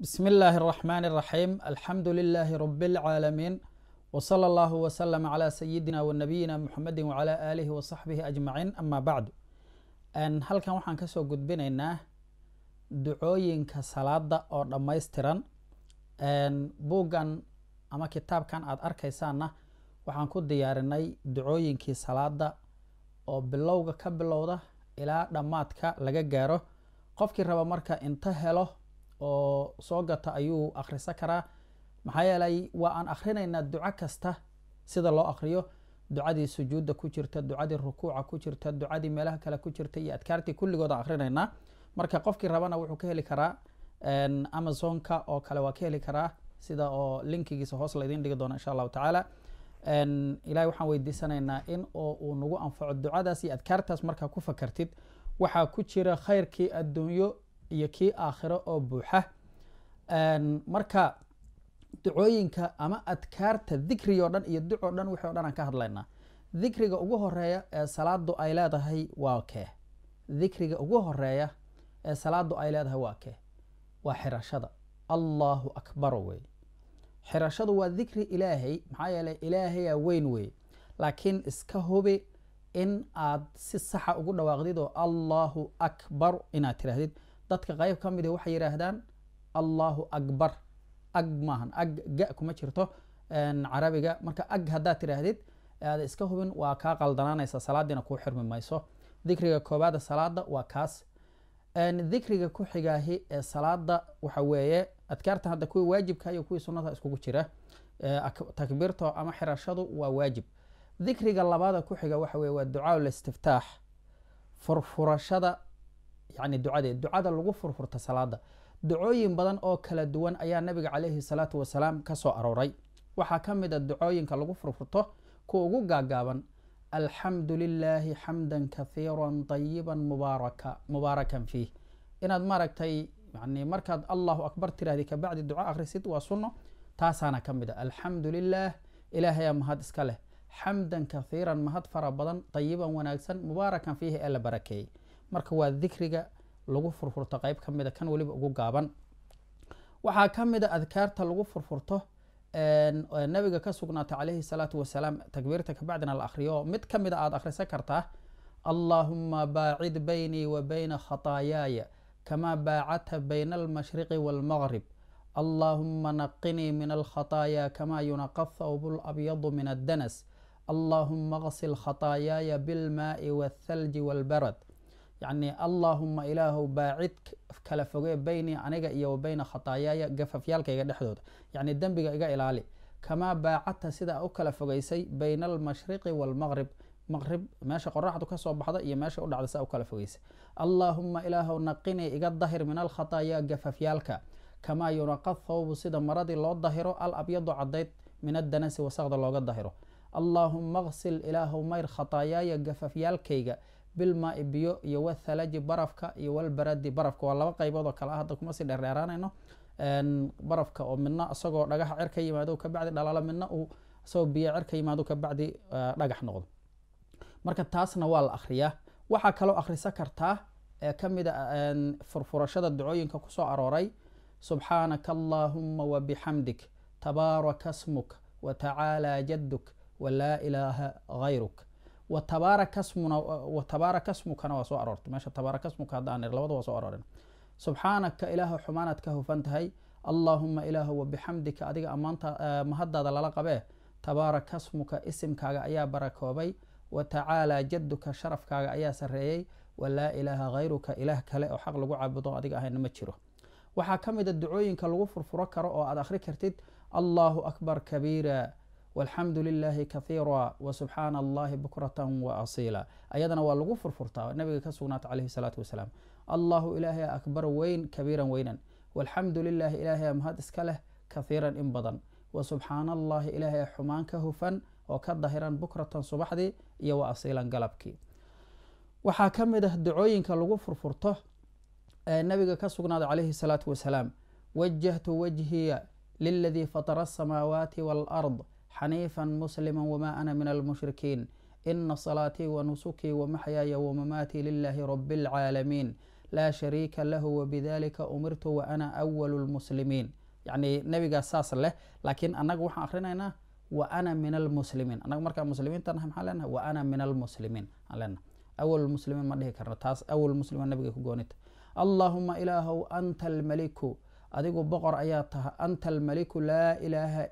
بسم الله الرحمن الرحيم الحمد لله رب العالمين وصلى الله وسلم على سيدنا ونبينا محمد وعلى آله وصحبه أجمعين أما بعد أن halkan waxaan kasoo gudbinaynaa ducooyinka salaada oo dhammaystiran buuggan ama kitaabkan aad arkaysaana waxaan ku diyaarinay ducooyinkii salaada oo bilowga ka bilowda ilaa dhammaadka laga gaaro qofkii raba marka inta helo oo soo gata ayuu akhrisan karaa maxaa yeelay waa aan akhrinaynaa duco kasta sida loo akhriyo ducadii sujuudda ku jirta ducadii rukuuca ku jirta ducadii meelaha kale ku jirta iyo adkaartii kulligood aan akhrinaynaa marka qofkii rabana wuxuu ka heli karaa amazonka oo kale waa ka heli karaa sida oo linkigiisa hoos laydin dhigi doona insha allahu tacaala ilahay waxaan weydiisanaynaa in oo uu nagu anfaco ducadaas iyo adkaartaas markaa ku fakartid waxaa ku jira khayrkii adduunyo iyo kii aakhiro oo buuxa marka ducooyinka ama adkaarta dikriga o dhan iyo duc o dhan wixii o dhan aan ka hadlaynaa dikriga ugu horeeya ee salaadu ay leedahay waa kee dikriga ugu horeeya ee salaadu ay leedahay waa kee waa xirashada allahu akbar wey xirashadu waa dikri ilaahay maxaa yeeley ilaahayaa weyn wey laakiin iska hubi in aad si saxa ugu dhawaaqdid oo allahu akbar inaad tirahdid dadka qayb ka mid waxay yidhaahdaan allahu akbar ag maahan ag ga kuma jirto carabiga marka ag haddaad tidhaahdid aad iska hubin waa kaa qaldanaanaysa salaadiina kuu xirmi mayso dikriga koobaada salaada waa kaas dikriga ku xigaahi ee salaada waxa weeye adkaarta hadda kuwii waajibka iyo kuwii sunada iskugu jira takbiirto ama xirashadu waa waajib dikriga labaada ku xiga waxa weye waa ducaa listiftaax furfurashada yani ducadeed ducada lagu furfurta salaada ducooyin badan oo kala duwan ayaa nabiga caleyhi salaatu wasalaam ka soo arooray waxaa ka mid a ducooyinka lagu furfurto kuwa ugu gaagaaban alxamdu lilaahi xamdan kahiira طayiba mubaaraka mubaarakan fiih inaad maaragtay yani markaad allahu akbar tirahdi kabacdi duco akhrisid waa sunno taasaana ka mid a alxamdu lilah ilaahayaa mahad iska leh xamdan kahiiran mahad fara badan tayiban wanaagsan mubaarakan fiihi ee la barakeeyey marka waa dikriga lagu furfurto qeyb ka mida kan weliba ugu gaaban waxaa ka mid a adkaarta lagu furfurto nabiga ka sugnaatay calayhi salaatu wasalaam takbiirta kabacdina la akhriyo mid ka mid a aada akhrisan kartaa allaahuma baacid baynii wa bayna khataayaaya kamaa baacadta bayna almashriqi waalmaqrib allaahuma naqinii min alkhataayaa kamaa yunaqa thawbu labyadu min addanas allaahuma qsil khataayaaya bilmaai waalthalji waalbarad yacni allaahuma ilaahow baacid kala fogee beynii aniga iyo wa beyna khataayaaya gafafyaalkayga dhexdooda yacni dembiga iga ilaali kamaa baacadta sida u kala fogeysay bayna almashriqi waalmaqrib maqrib meesha qoraxdu kasoo baxda iyo meesha u dhacda saa u kala fogeysay allaahuma ilaahow naqinii iga dahir min alkhataayaa gafafyaalka kamaa yunaqa thawbu sida maradii loo dahiro al abyadu cadayd min addanasi wasaqda looga dahiro allaahuma qsil ilaahow mayr khataayaaya gafafyaalkayga bilmaai biyo iyo wathalaji barafka iyo walbaradi barafka waa laba qaybood oo kale ah hadda kuma sii dheerdheeraanayno barafka oo midna isagoo dhagaxa cer ka yimaado kabacdi dhalaalo midna uu isagoo biyo cer ka yimaado kabacdi dhagax noqdo marka taasna waa la akhriyaa waxaa kaloo akhrisan kartaa ee ka mid a furfurashada ducooyinka kusoo arooray subxaanaka allaahuma wabixamdik tabaaraka smuk watacaala jaduk walaa ilaaha gayruk watabaaraka smukana waa soo aroortay meesha tabaaraka smuka hadda aan labada waa soo aroorin subxaanaka ilaahu xumaanaad ka hufan tahay allaahuma ilaahu wabixamdika adiga ammaanta mahadaada lala qabee tabaaraka smuka isimkaaga ayaa barakoobay wa tacaalaa jaduka sharafkaaga ayaa sareeyey walaa ilaaha hayruka ilaah kale oo xaq lagu caabudo adiga ahayna ma jiro waxaa ka mid a ducooyinka lagu furfuro karo oo aad akhri kartid allahu akbar kabiira walxamdu lilaahi kahiira wasubxaana allahi bukratan wa asiila ayadana waa lagu furfurtaa nabiga ka sugnaata caleyhi salaatu wasalaam allahu ilaahay akbar weyn kabiiran weynan walxamdu lilaahi ilaahay mahad iska leh kahiiran in badan wasubxaana allahi ilaahay xumaan ka hufan oo ka dahiran bukratan subaxdii iyo wa asiilan galabkii waxaa ka mid ah ducooyinka lagu furfurto ee nabiga ka sugnaada caleyhi salaatu wasalaam wajahtu wajhiya liladii fatara asamaawaati waalard xaniifa muslima wma ana min almushrikiin ina salaatii wanusukii wamaxyaaya wamamaatii lilahi rabi اlcaalamiin laa shariika lahu wabidalika umirtu wa ana awalu lmuslimiin yacni nebigaas saas leh laakiin annaga waxaan akrinaynaa wa ana min almuslimiin annaga markaa muslimiinta nahay maxaan leenahay wa ana min almuslimiin aan leenahay awal muslimiin ma dhihi karno taas awal muslimiin nabiga ku goonita allaahuma ilaahow anta almaliku adigu boqor ayaa taha anta almaliku laa ilaaha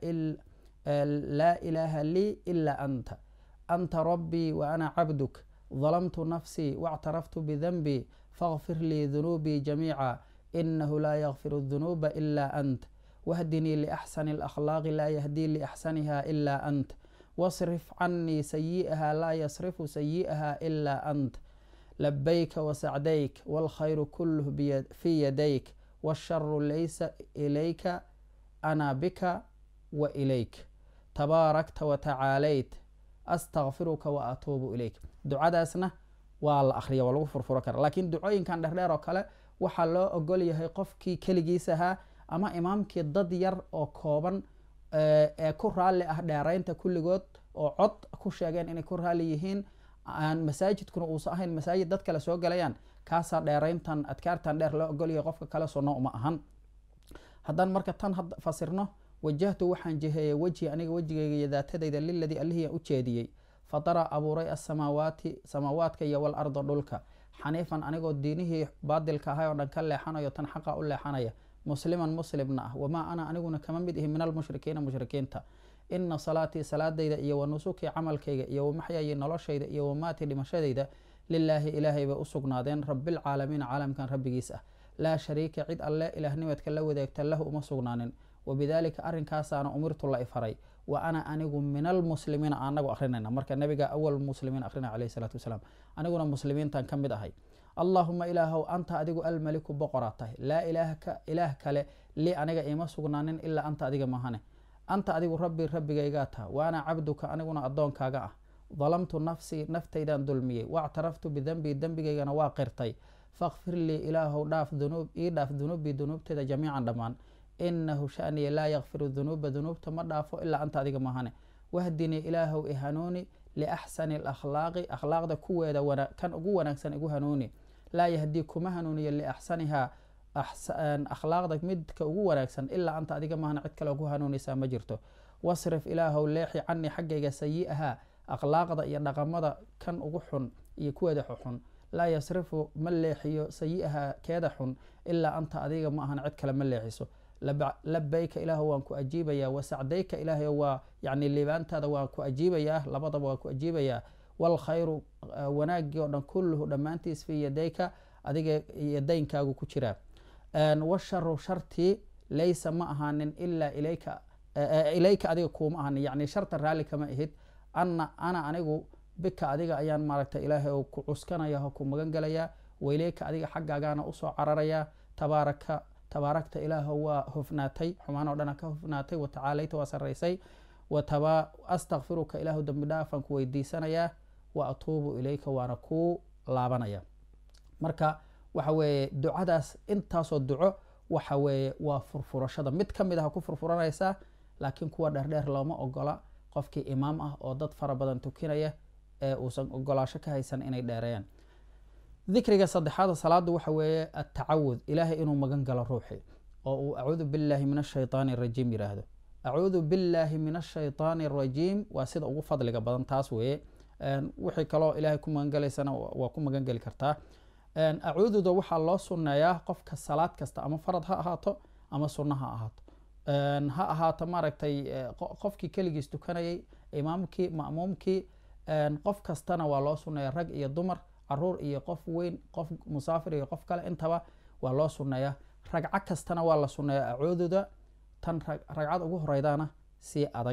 laa ilaaha lii ila anta anta rabbii wa ana cabduk ظلمت نفسي واعترفت بذنبي فاغفر لي ذنوبي جميعا إنه لا يغفر الذنوب إلا أنت واهدني لأحسن الأخلاق لا يهدي لأحسنها إلا أنت واصرف عني سيئها لا يصرف سيئها إلا أنت لبيك وسعديك والخير كله بيد في يديك والشر ليس إليك أنا بك وإليك تباركت وتعاليت astaqfiruka wa atuubu ilayk ducadaasna waa la akhriya waa lagu furfuro kara laakiin ducooyinkan dherdheer oo kale waxaa loo ogol yahay qofkii keligiis ahaa ama imaamkii dad yar oo kooban ee ku raalli ah dheeraynta kulligood oo cod ku sheegeen inay ku raalli yihiin aan masaajidkuna uusan ahayn masaajid dad kale soo galayaan kaasaa dheerayntan adkaartan dheer loo ogol yahay qofka kale sunno uma ahan haddaan marka tan fasirno wajahtu waxaan jiheeyey wejhi aniga wejigayga iyo daatadayda liladii allihii u jeediyey fatara abuuray asamaawaati samaawaadka iyo wal arda dhulka xaniifan anigoo diinihii baadilka ahay oo dhan ka leexanayo tan xaqa u leexanaya musliman muslimna ah wamaa ana aniguna kama mid ihi min almushrikiina mushrikiinta ina salaatii salaadayda iyo wa nusukii camalkayga iyo wamaxyayi noloshayda iyo wamaatii dhimashadayda lilaahi ilaahay bay u sugnaadeen rabilcaalamiina caalamkan rabbigiis ah laa shariika cid alle ilaahnimadka la wadaagta lahu uma sugnaanin wabidalika arinkaasaana umirtu la ifaray wa ana anigu min almuslimiina anagu akrinayna marka nabiga awal muslimiin akrinay alayh salaatu wasalaam aniguna muslimiintan ka mid ahay allaahuma ilaahow anta adigu almaliku boqoraa tahay laa ilaah kale li aniga ima sugnaanin ilaa anta adiga mahane anta adigu rabbi rabbigaygaa taha wa ana cabduka aniguna addoonkaaga ah dalamtu nafsii naftaydaan dulmiyey waactaraftu bidenbii dembigaygana waa qirtay fakfir lii ilaahow dhaaf ii dhaaf dunuubii dunuubteeda jamiican dhammaan inahu shaniya laa yakfiru dunuuba dunuubta ma dhaafo ilaa anta adiga mahane wahdinii ilaahow i hanuuni liaxsani alakhlaaqi akhlaaqda kuweeda kan ugu wanaagsan igu hanuuni laa yahdii kuma hanuuniyo liaxsanihaa akhlaaqda midka ugu wanaagsan ilaa anta adiga mahane cid kale ku hanuunaysaa ma jirto wasrif ilaahow leexi canii xaggayga sayi'ahaa akhlaaqda iyo dhaqamada kan ugu xun iyo kuweeda xuxun laa yasrifu ma leexiyo sayi'ahaa keeda xun ilaa anta adiga ma ahan cid kale ma leexiso labayka ilaah waan ku ajiibayaa wasacdayka ilaahay waa yani liibaantaada waan ku ajiibayaa labadaba waan ku ajiibayaa walkhayru wanaagii oo dhan kulluhu dhammaantiis fii yadayka adiga yadaynkaagu ku jiraa washaru shartii laysa ma ahaanin ilaa ilayka ilayka adiga kuuma ahaanin yani sharta raalli kama ahid ana ana anigu bika adiga ayaan maaragtay ilaahay oo ku cuskanaya oo ku magan gelayaa waileyka adiga xaggaagaana usoo cararayaa tabaaraka tabaarakta ilaaho waa hofnaatay xumaan oo dhana ka hofnaatay watacaalayta waa saraysay astakfiruka ilaahu dambi dhaafaan ku weydiisanayaa wa atuubu ilayka waana kuu laabanaya marka waxa weeye ducadaas intaasoo duco waxa weeye waa furfurashada mid ka mid aha ku furfuranaysaa laakiin kuwa dheerdheer looma ogola qofkii imaam ah oo dad fara badan tukinaya ee uusan ogolaasho ka haysan inay dheereeyaan dikriga saddexaada salaada waxa weeye atacawud ilaahay inuu magan galo ruuxi oo uu acuudu billahi min ashaytaani arajiim yiraahdo acuudu billahi min ashaytaani arajiim waa sida ugu fadliga badan taas weeye wixii kaloo ilaahay ku magangelaysana waa ku magangeli kartaa acuududa waxaa loo sunneeyaa qofka salaad kasta ama farad ha ahaato ama sunno ha ahaato ha ahaato maaragtay qofkii keligiis tukanayay imaamkii ma'muumkii qof kastana waa loo sunneeya rag iyo dumar caruur iyo qof weyn qof musaafir iyo qof kale intaba waa loo sunneeyaa ragco kastana waa la sunneeyaa acuududa tan ragcad ugu horeydana si adag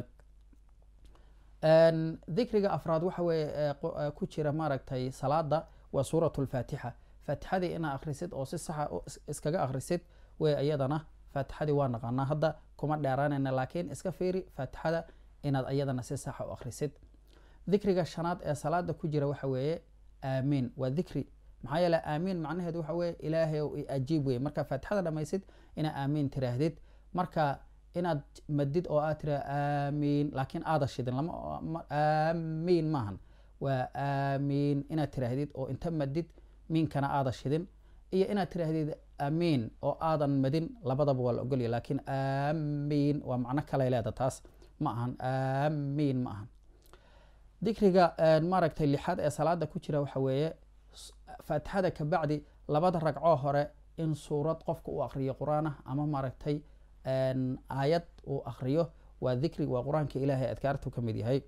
dikriga afraad waxa weeye ku jira maaragtay salaada waa suurat lfaatixa faatixadii inaa akhrisid oo si saxa iskaga akhrisid wey iyadana faatixadii waa naqaanaa hadda kuma dheeraanayna laakiin iska fiiri faatixada inaad iyadana si saxa u akhrisid dikriga shanaad ee salaada ku jira waxa weeye aamiin waa dikri maxaa yeele aamiin macnaheedu waxa weye ilaahay ow ajiib weye markaa faatixada dhamaysid inaa aamiin tiraahdid marka inaad madid oo aad tira aamiin laakiin aada shidin lama aamiin maahan waa aamiin inaad tiraahdid oo inta madid miinkana aada shidin iyo inaad tiraahdid amiin oo aadan madin labadaba waa la ogolya laakiin amiin waa macno kaley leeda taas ma ahan amiin ma ahan dikriga maaragtay lixaad ee salaada ku jira waxa weeye faatixada kabacdi labada ragcoo hore in suurad qofka uu akriyo qur-aan ah ama maaragtay aayad uu akriyo waa dikri waa qur-aanka ilaahay adkaartu ka mid yahay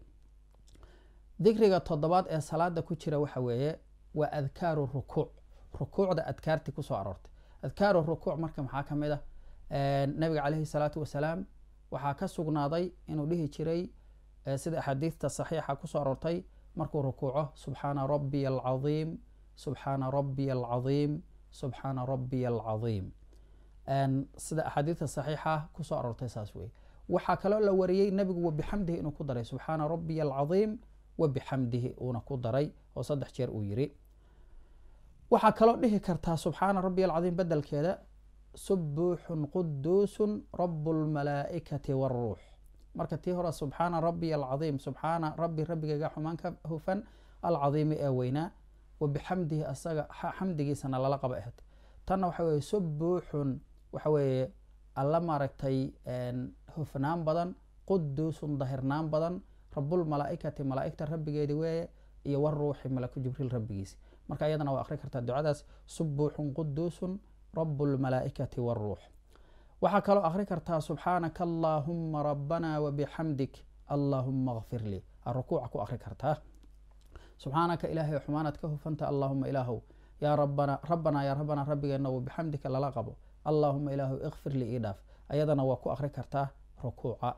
dikriga toddobaad ee salaada ku jira waxa weeye waa adkaaru rukuuc rukuucda adkaartii kusoo aroortay adkaaru rukuuc marka maxaa ka mid ah nabiga caleyhi salaatu wasalaam waxaa ka sugnaaday inuu dhihi jiray sida axaadiista saxiixa kusoo aroortay markuu rukuuco subxaana rabbiya alcaiim subxaana rabbiya alcaiim subxaana rabbiya alcaiim sida axaadiista saxiixa kusoo aroortay saas wey waxaa kaloo la wariyey nabigu wabixamdihi inuu ku daray subxaana rabbiya alcaiim wabixamdihi uuna ku daray oo saddex jeer uu yiri waxaa kaloo dhihi kartaa subxaana rabbiya alcaiim bedelkeeda subuuxun quduusun rabu lmalaa'ikati waruux marka tii hore subxaana rabbiya alcaiim subxaana rabbi rabbigayga xumaan ka hufan alcaiimi ee weynaa wabixamdihi asaga xamdigiisana lala qaba ahayd tanna waxa weye subuuxun waxa weeye alla maaragtay hufnaan badan quduusun dahirnaan badan rabulmalaaikati malaaigta rabbigeedi weeye iyo waruuxi malaku jibriil rabbigiisi marka iyadana waa akri kartaa ducadaas subuuxun quduusun rabu lmalaaikati waruux waxaa kaloo akri kartaa subxaanaka allaahuma rabbana wabixamdik allaahuma kfir lii rukuuca ku akri kartaa subxaanaka ilaahay xumaanaad ka hufanta allaahuma ilaahow yaa rabana rabbanaa yaa rabbanaa rabbigeena wabixamdika lala qabo allaahuma ilaahow ikfir lii ii dhaaf ayadana waa ku akri kartaa rukuuca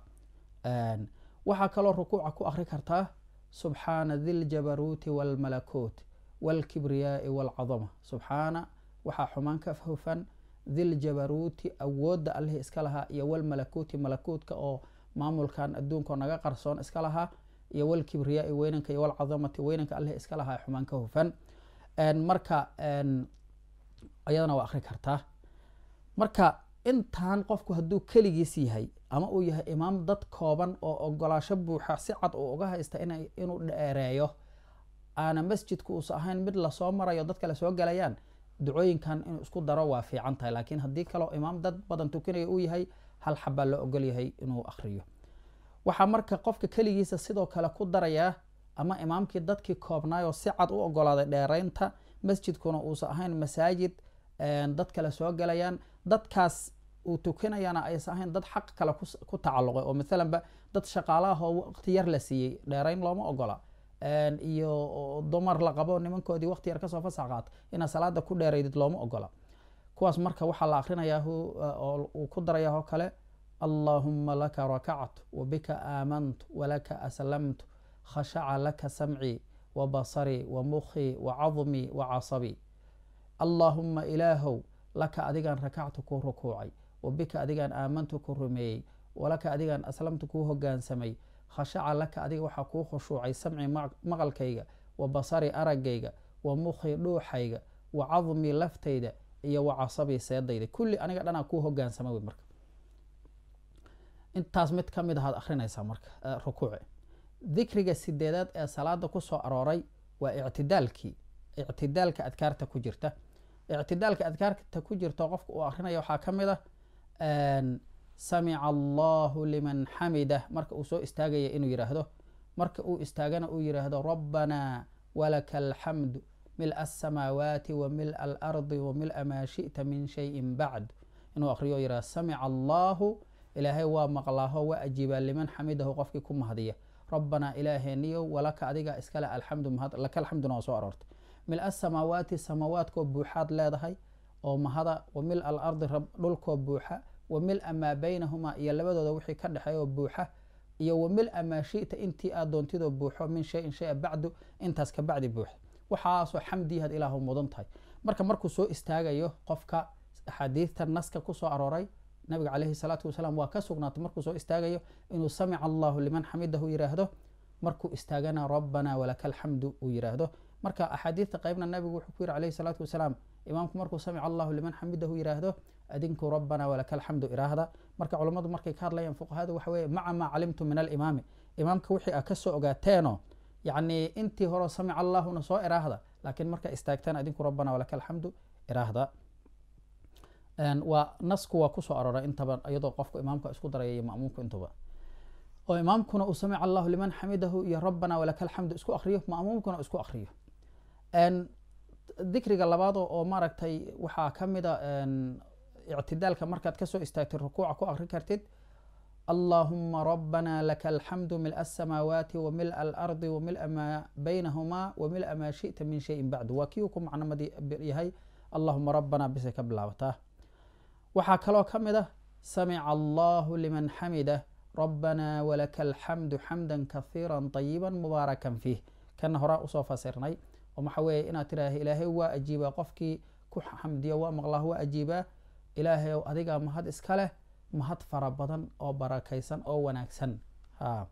waxaa kaloo rukuuca ku akri kartaa subxaana diljabaruuti wاlmalakuut wاlkibriyaai wاlcadama subxaana waxaa xumaan ka hufan diljabaruuti awoodda allihii iska lahaa iyo wlmalakuuti malakuutka oo maamulkan adduunkaoo naga qarsoon iska lahaa iyo wlkibriyaai weynanka iyo wlcadamati weynanka allihii iska lahaa xumaan ka hufan marka ayadana waa akri kartaa marka intaan qofku hadduu keligiis yahay ama uu yahay imaam dad kooban oo ogolaasho buuxa si cad uu uga haysta inuu dheereeyo aana masjidku uusa ahayn mid lasoo marayo dadka lasoo galayaan ducooyinkan inuu isku daro waa fiican tahay laakiin haddii kaleo imaam dad badan tukanaya uu yahay hal xabaa loo ogol yahay inuu akriyo waxaa marka qofka keligiisa sidoo kale ku darayaa ama imaamkii dadkii koobnaayoo si cad u ogolaaday dheeraynta masjidkuna uusa ahayn masaajid dad kale soo galayaan dadkaas uu tukanayana aysa ahayn dad xaq kale ku tacalluqay oo maalanba dad shaqaalahoo waqti yar la siiyey dheerayn looma ogola iyo dumar la qabo nimankoodii waqti yar kasoo fasax qaata inaad salaada ku dheeraydid looma ogola kuwaas marka waxaa la akrinayaa uu ku darayaa oo kale allaahuma laka rakactu wabika aamantu walaka aslamtu khashaca laka samcii wabasarii wamukhii wacadmii wacasabii allaahuma ilaahow laka adigaan rakactu kuu rukuucay wabika adigaan aamantu ku rumeeyey walaka adigaan aslamtu kuu hogaansamay khashaca laka adiga waxaa kuu khushuucay samci maqalkayga wa basari araggayga wa mukhi dhuuxayga wa cadmii laftayda iyo wa casabii seedayda kulli aniga dhanaa kuu hogaansama wey marka intaas mid ka mid ahaad akrinaysaa marka rukuuci dikriga sideedaad ee salaada kusoo arooray waa ictidaalkii ictidaalka adkaarta ku jirta ictidaalka adkaarta ku jirta qofka uu akrinaya waxaa ka mid ah samica allahu liman xamidah marka uu soo istaagaya inuu yidhaahdo marka uu istaagana uu yidhaahdo rabbanaa walaka alxamdu mil asamaawaati wa mil alardi wa mila maa shi'ta min shayin bacd inuu akriyo yihahdo samica allahu ilaahay waa maqlaaho waa ajiibaa liman xamidahu qofkii ku mahadiya rabbanaa ilaaheeniyo walaka adiga iskale alxamdu laka alxamduna waa soo aroortay mil asamaawaati samaawaadkoo buuxaad leedahay oo mahada wa mil alardi dhulkoo buuxa wa mila maa baynahumaa iyo labadooda wixii ka dhexeey oo buuxa iyo wa mila maa shita intii aad doontidoo buuxo min shayin shaya bacdu intaas ka bacdi buuxa waxaasoo xamdiyaad ilaahu mudan tahay marka markuu soo istaagayo qofka axaadiidta naska kusoo arooray nabiga caleyhi salaatu wasalaam waa ka sugnaatay markuu soo istaagayo inuu samica allahu liman xamidahu yiraahdo markuu istaagana rabbanaa walaka alxamdu uu yiraahdo marka axaadiidta qeybna nabigu wuxuu ku yiri caleyhi salaatu wasalaam imaamku markuu samica allahu liman xamidahu yiraahdo adinku rabbana walaka alxamdu iraahda marka culammadu markay ka hadlayaan fuqahadu waxa weye maca maa calimtu min alimaami imaamka wixii a kasoo ogaateeno yacni intii hore samica allahuna soo iraahda laakiin marka istaagtaan adinku rabbana walaka alxamdu iraahda waa nasku waa kusoo aroray intaba iyadoo qofku imaamka isku daraya iyo ma'muumku intuba oo imaamkuna uu samica allahu liman xamidahu iyo rabbana walaka alxamdu isku akriyo ma'muumkuna isku akriyo dikriga labaad oo maaragtay waxaa ka mida ictidaalka markaad kasoo istaagtid rukuuca ku akri kartid allahuma rabbana laka alxamdu mil asamaawaati wa mil alardi wa mil maa baynahumaa wa mil maa shita min shayin bacdu waa kii uu ku macnamad yahay allahuma rabbana bisay ka bilaabataa waxaa kaloo ka mid ah samica allahu liman xamida rabbana walaka alxamdu xamda kahiira طayiba mubaarakan fiih kana horaa usoo fasirnay oo maxaa weeye inaad tiraah ilaahay waa ajiibaa qofkii ku xamdiya waa maqlaah waa ajiibaa ilaahay ow adigaa mahad iska leh mahad fara badan oo barakaysan oo wanaagsan ha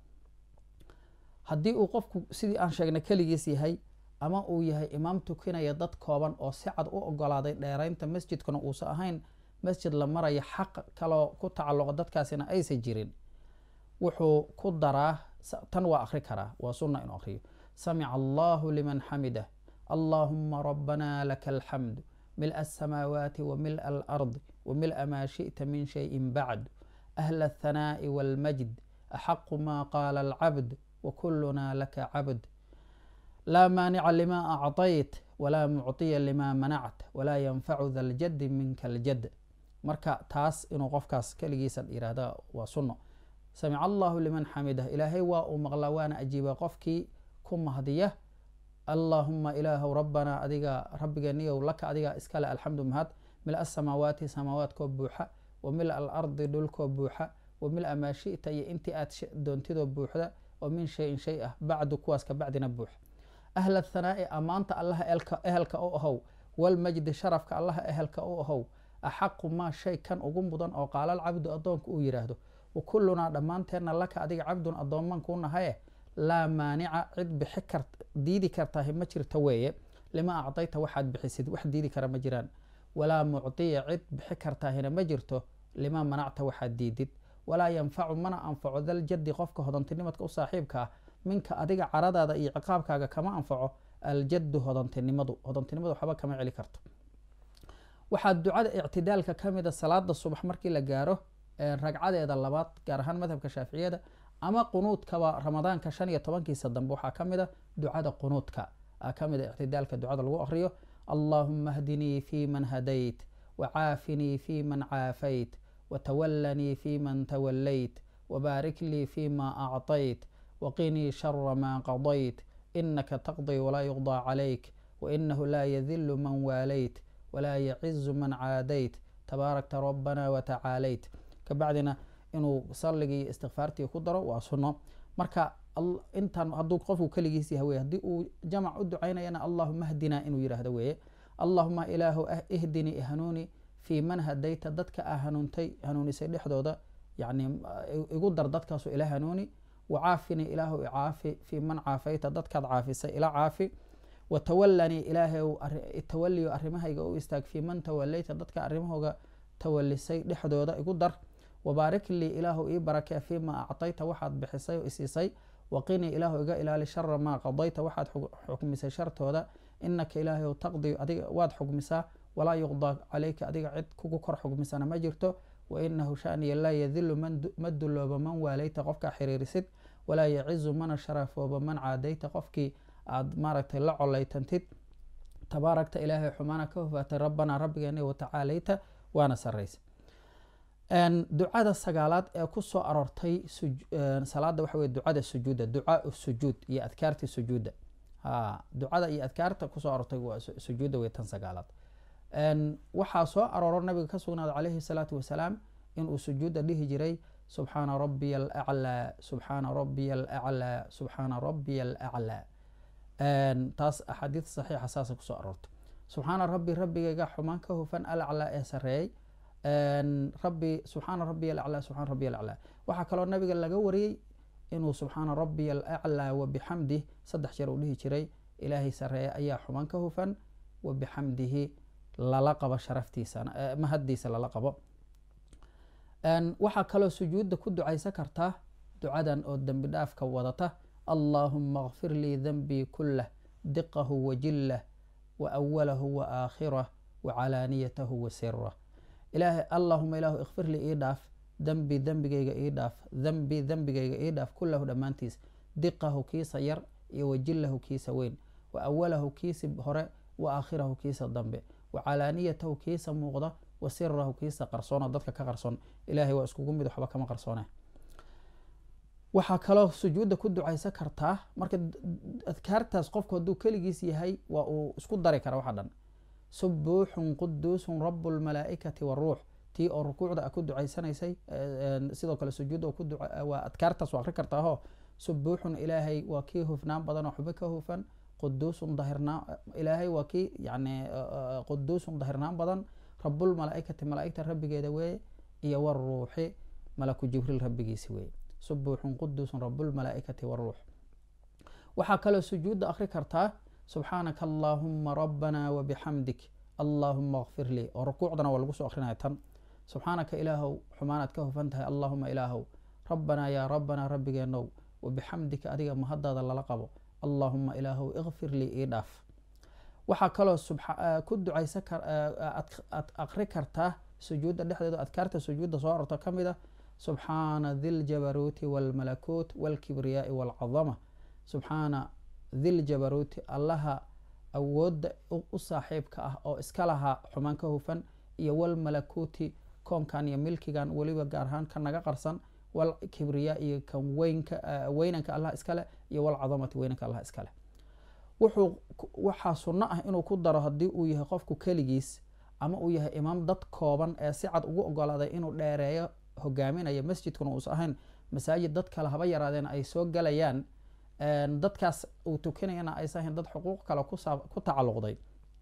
haddii uu qofku sidii aan sheegnay keligiis yahay ama uu yahay imaam tukinaya dad kooban oo si cad u ogolaaday dheeraynta masjidkuna uusan ahayn masjid la maraya xaq kaloo ku tacalluqo dadkaasina aysan jirin wuxuu ku daraa tan waa akri karaa waa sunna inuu akriyo samica allahu liman xamidah allahuma rabbana laka alxamdu mil asamaawaati wa mil alardi wa mil maa shiئta min shayin bacd ahla aلthanaaءi wاlmajd axaqu ma qaala alcabd wakuluna laka cabd laa maanica lima acطayt walaa mucطiya lima manact walaa yanfacu da ljadi minka aljad marka taas inuu qofkaas keligiisa yihahda waa sunno samica allahu liman xamidah ilaahay waa uu maqlaa waana ajiiba qofkii ku mahdiya allahuma ilaahu rabbanaa adiga rabbigeeniyow laka adiga iskale alxamdu mahad mil asamaawaati samaawaadkoo buuxa wa mil alardi dhulkoo buuxa wa mil maa shita iyo intii aad doontidoo buuxda oo min shayin shay ah bacdu kuwaas ka bacdina buux ahla thanaa'i ammaanta allaha ehelka u ahow walmajdi sharafka allaha ehelka u ahow axaqu maa shay kan ugu mudan oo qaalal cabdu addoonka uu yidhaahdo wa kullunaa dhammaanteenna laka adiga cabdun addoomman kuu nahaye laa maanica cid bixi kar diidi kartahi ma jirto weeye lima acdayta waxaad bixisid wax diidi kara ma jiraan walaa mucdiya cid bixi kartaahina ma jirto lima manacta waxaad diidid walaa yanfacu mana anfaco daljadi qofka hodantinimadka u saaxiibka ah minka adiga caradaada iyo ciqaabkaaga kama anfaco aljadu hodantinimadu hodantinimadu waxba kama celi karto waxaa ducada ictidaalka ka mida salaada subax markii la gaaro ragcadeeda labaad gaar ahaan madhabka shaaficiyada ama qunuudkaba ramadaanka shan iyo tobankiisa dambe waxaa ka mid a ducada qunuudka ka mid a ictidaalka ducada lagu akriyo allahuma hdinii fi man hadayt wacaafinii fi man caafayt watawalanii fi man tawalayt wbaarik lii fi ma acطayt waqinii shara ma qadayt inaka taqdii walaa yuqضى calayk wainahu laa yadilu man waalayt walaa yacizu man caadayt tabaarakta rabbana watacaalayt kabacdina inuu salligii iyo istikfaartii ku daro waa sunno marka intan hadduu qofku keligiis yaha weye haddii uu jamac u ducaynayana allahuma hdinaa inuu yidhaahdo weeye allahuma ilaahu ihdinii hanuuni fii man hadayta dadka a hanuuntay hanuunisay dhexdooda yani igu dar dadkaasu ila hanuuni wacaafini ilaahu icaafi fii man caafayta dadkaad caafisay ila caafi watawalanii ilaahay tawaliyo arrimahayga u istaag fii man tawalayta dadka arrimahooga tawalisay dhexdooda igu dar wabaarik lii ilaahu ii barakee fii ma acطayta waxaad bixisay oo isiisay waqinii ilaahu iga ilaali shara maa qadayta waxaad xukmisay shartooda inaka ilaahay taqdi adiga waad xukmisaa walaa yuqdaa calayka adiga cid kugu kor xukmisana ma jirto wainahu shaniya laa yadilu ma dulooba man waalayta qofkaa xiriirisid walaa yacizu mana sharafooba man caadayta qofkii aad maaragtay la colaytantid tabaarakta ilaahay xumaana ka hofaatay rabbanaa rabbigeena watacaalayta waana saraysa ducada sagaalaad ee kusoo aroortay salaada waxa weye ducada sujuudda ducaau sujuud iyo adkaartii sujuudda ducada iyo adkaarta kusoo aroortay waa sujuudda wey tan sagaalaad waxaa soo arooro nabiga ka sugnaada calayhi salaatu wasalaam inuu sujuudda dhihi jiray subxaana rabbiya alaclaa subxaana rabbiya alaclaa subxaana rabbiya alaclaa taas axaadiid saxiixa saasa kusoo aroortay subxaana rabbi rabbigayga xumaan ka hufan alaclaa ee sareeyey rabbi subxaana rabbiya alaclaa subxana rabbiya alaclaa waxaa kaloo nabiga laga wariyey inuu subxaana rabbiya alaclaa wabixamdih saddex jeer uu dhihi jiray ilaahay sareeye ayaa xumaan ka hufan wabixamdihi lala qabo sharaftiisana mahaddiisa lala qabo waxaa kaloo sujuudda ku ducaysan kartaa ducadan oo dembi dhaafka wadata allahuma kfir lii denbii kullah diqahu wa jillah wa awalahu wa aakhirah wacalaaniyatahu wa sirah ilaahay allahuma ilaahu ikfir lii ii dhaaf dembi dembigayga ii dhaaf dembi dembigayga ii dhaaf kullahu dhammaantiis diqahu kiisa yar iyo wajillahu kiisa weyn wa awalahu kiisa hore wa aakhirahu kiisa dambe wa calaaniyatahu kiisa muuqda wa sirahu kiisa qarsoona dadka ka qarsoon ilaahay waa iskugu mid waxba kama qarsoone waxaa kaloo sujuudda ku ducaysan kartaa marka adkaartaas qofku hadduu keligiis yahay waa uu isku dari kara waxa dhan subuuxun quduusun rabu lmalaa'ikati waruux tii oo rukuucda a ku ducaysanaysay sidoo kale sujuudda waa adkaartaas waa akri kartaaho subuuxun ilaahay waa kii hufnaan badan oo xubo ka hufan quduusun dahirnaan ilaahay waa kii yani quduusun dahirnaan badan rabulmalaaikati malaaigta rabbigeeda weeye iyo waruuxi malaku jibriil rabbigiisi weeye subuuxun quduusun rabulmalaaikati waruux waxaa kaloo sujuudda akri kartaa subxaanaka allaahuma rabbana wabixamdik allaahuma kfir lii oo rukuucdana waa lagu soo akrinaya tan subxaanaka ilaahow xumaanaad ka hufan tahay allaahuma ilaahow rabbanaa yaa rabbanaa rabbigeenow wabixamdika adiga mahadaada lala qabo allaahuma ilaahow ikfir lii ii dhaaf waxaa kaloo ku ducaysa akri kartaa sujuudda dhexdeeda adkaarta sujuudda soo arorto ka mid a subxaana diljabaruuti walmalakuut walkibriyaai walcadama subxaana diljabaruuti allaha awoodda u saaxiibka ah oo iska lahaa xumaan ka hufan iyo walmalakuuti koonkan iyo milkigan weliba gaar ahaan ka naga qarsan walkibriyaa iyo kan weynanka allah iskale iyo walcadamati weynanka allah iskale wuxuu waxaa sunno ah inuu ku daro haddii uu yahay qofku keligiis ama uu yahay imaam dad kooban ee si cad ugu ogolaaday inuu dheereeyo hogaaminayo masjidkuna uusa ahayn masaajid dad kale haba yaraadeen ay soo galayaan dadkaas uu tukanayana aysa ahayn dad xuquuq kale ku tacalluqday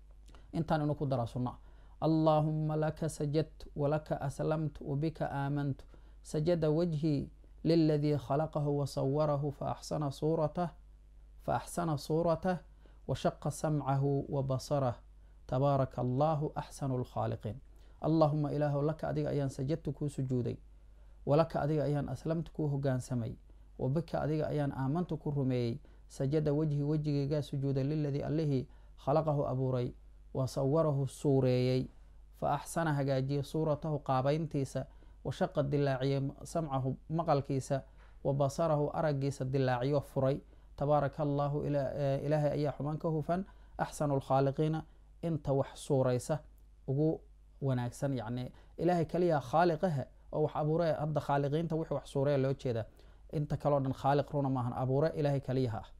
intaan inuu ku daraa sunno ah allaahuma laka sajadtu walaka aslamtu wabika aamantu sajada wajhii liladii khalaqahu wasawarahu faaxsana suuratah faaxsana suuratah washaqa samcahu wabasarah tabaaraka allahu axsanu lkhaaliqiin allaahuma ilaahu laka adiga ayaan sajadtu kuu sujuuday walaka adiga ayaan aslamtu kuu hogaansamay wabika adiga ayaan aamantu ku rumeeyey sajada wejhi wejigaygaa sujuuday liladii allihii khalaqahu abuuray wa sawarahu suureeyey fa axsana hagaajiyey suuratahu qaabayntiisa washaqa dilaaciyey samcahu maqalkiisa wa basarahu araggiisa dilaaciyo furay tabaaraka allaahu ilaahay ayaa xumaan ka hufan axsanu lkhaaliqiina inta wax suuraysa ugu wanaagsan yacni ilaahay kaliya khaaliqahe oo wax abuure hadda khaaliqiinta wixii wax suureya loo jeeda inta kaleo dhan khaaliq runa maahan abuure ilaahay kaliyaha ah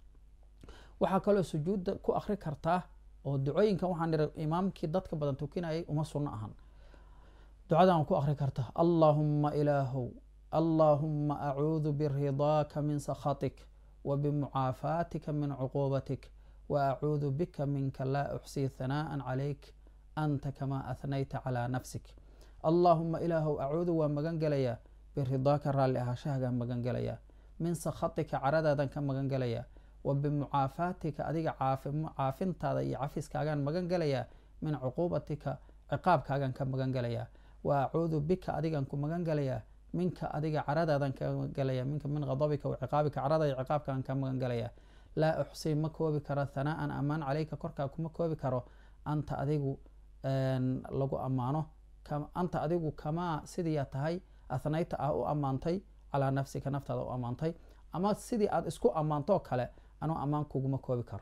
waxaa kaloo sujuudda ku akri kartaa oo ducooyinkan waxaan niri imaamkii dadka badan tukinayay uma sunno ahan ducadan ku akri karta allaahumma ilaahow allaahumma acuudu biridaaka min sakhatik wa bimucaafaatika min cuquubatik wa acuudu bika minka laa uxsii hanaa'an calayk anta kamaa ahnayta calaa nafsik allaahuma ilaahow acuudu waa magan gelayaa biridaaka raalli ahaashahagaan magan gelayaa min sakhatika caradaadan ka magan gelayaa wa bimucaafaatika adiga caafintaada iyo cafiskaagaan magan gelayaa min cuquubatika ciqaabkaagaan ka magan gelayaa wa acuudu bika adigan ku magan gelayaa minka adiga caradaadan ka magan gelayaa minka min qadabika wa ciqaabika carada iyo ciqaabkaagan ka magan gelayaa laa uxsii ma koobi karo hanaa'an ammaan caleyka korkaa kuma koobi karo anta adigu lagu ammaano anta adigu kamaa sidiiyaa tahay athnayta ah u ammaantay calaa nafsika naftaada u ammaantay ama sidii aad isku ammaantoo kale anuu ammaan kuguma koobi karo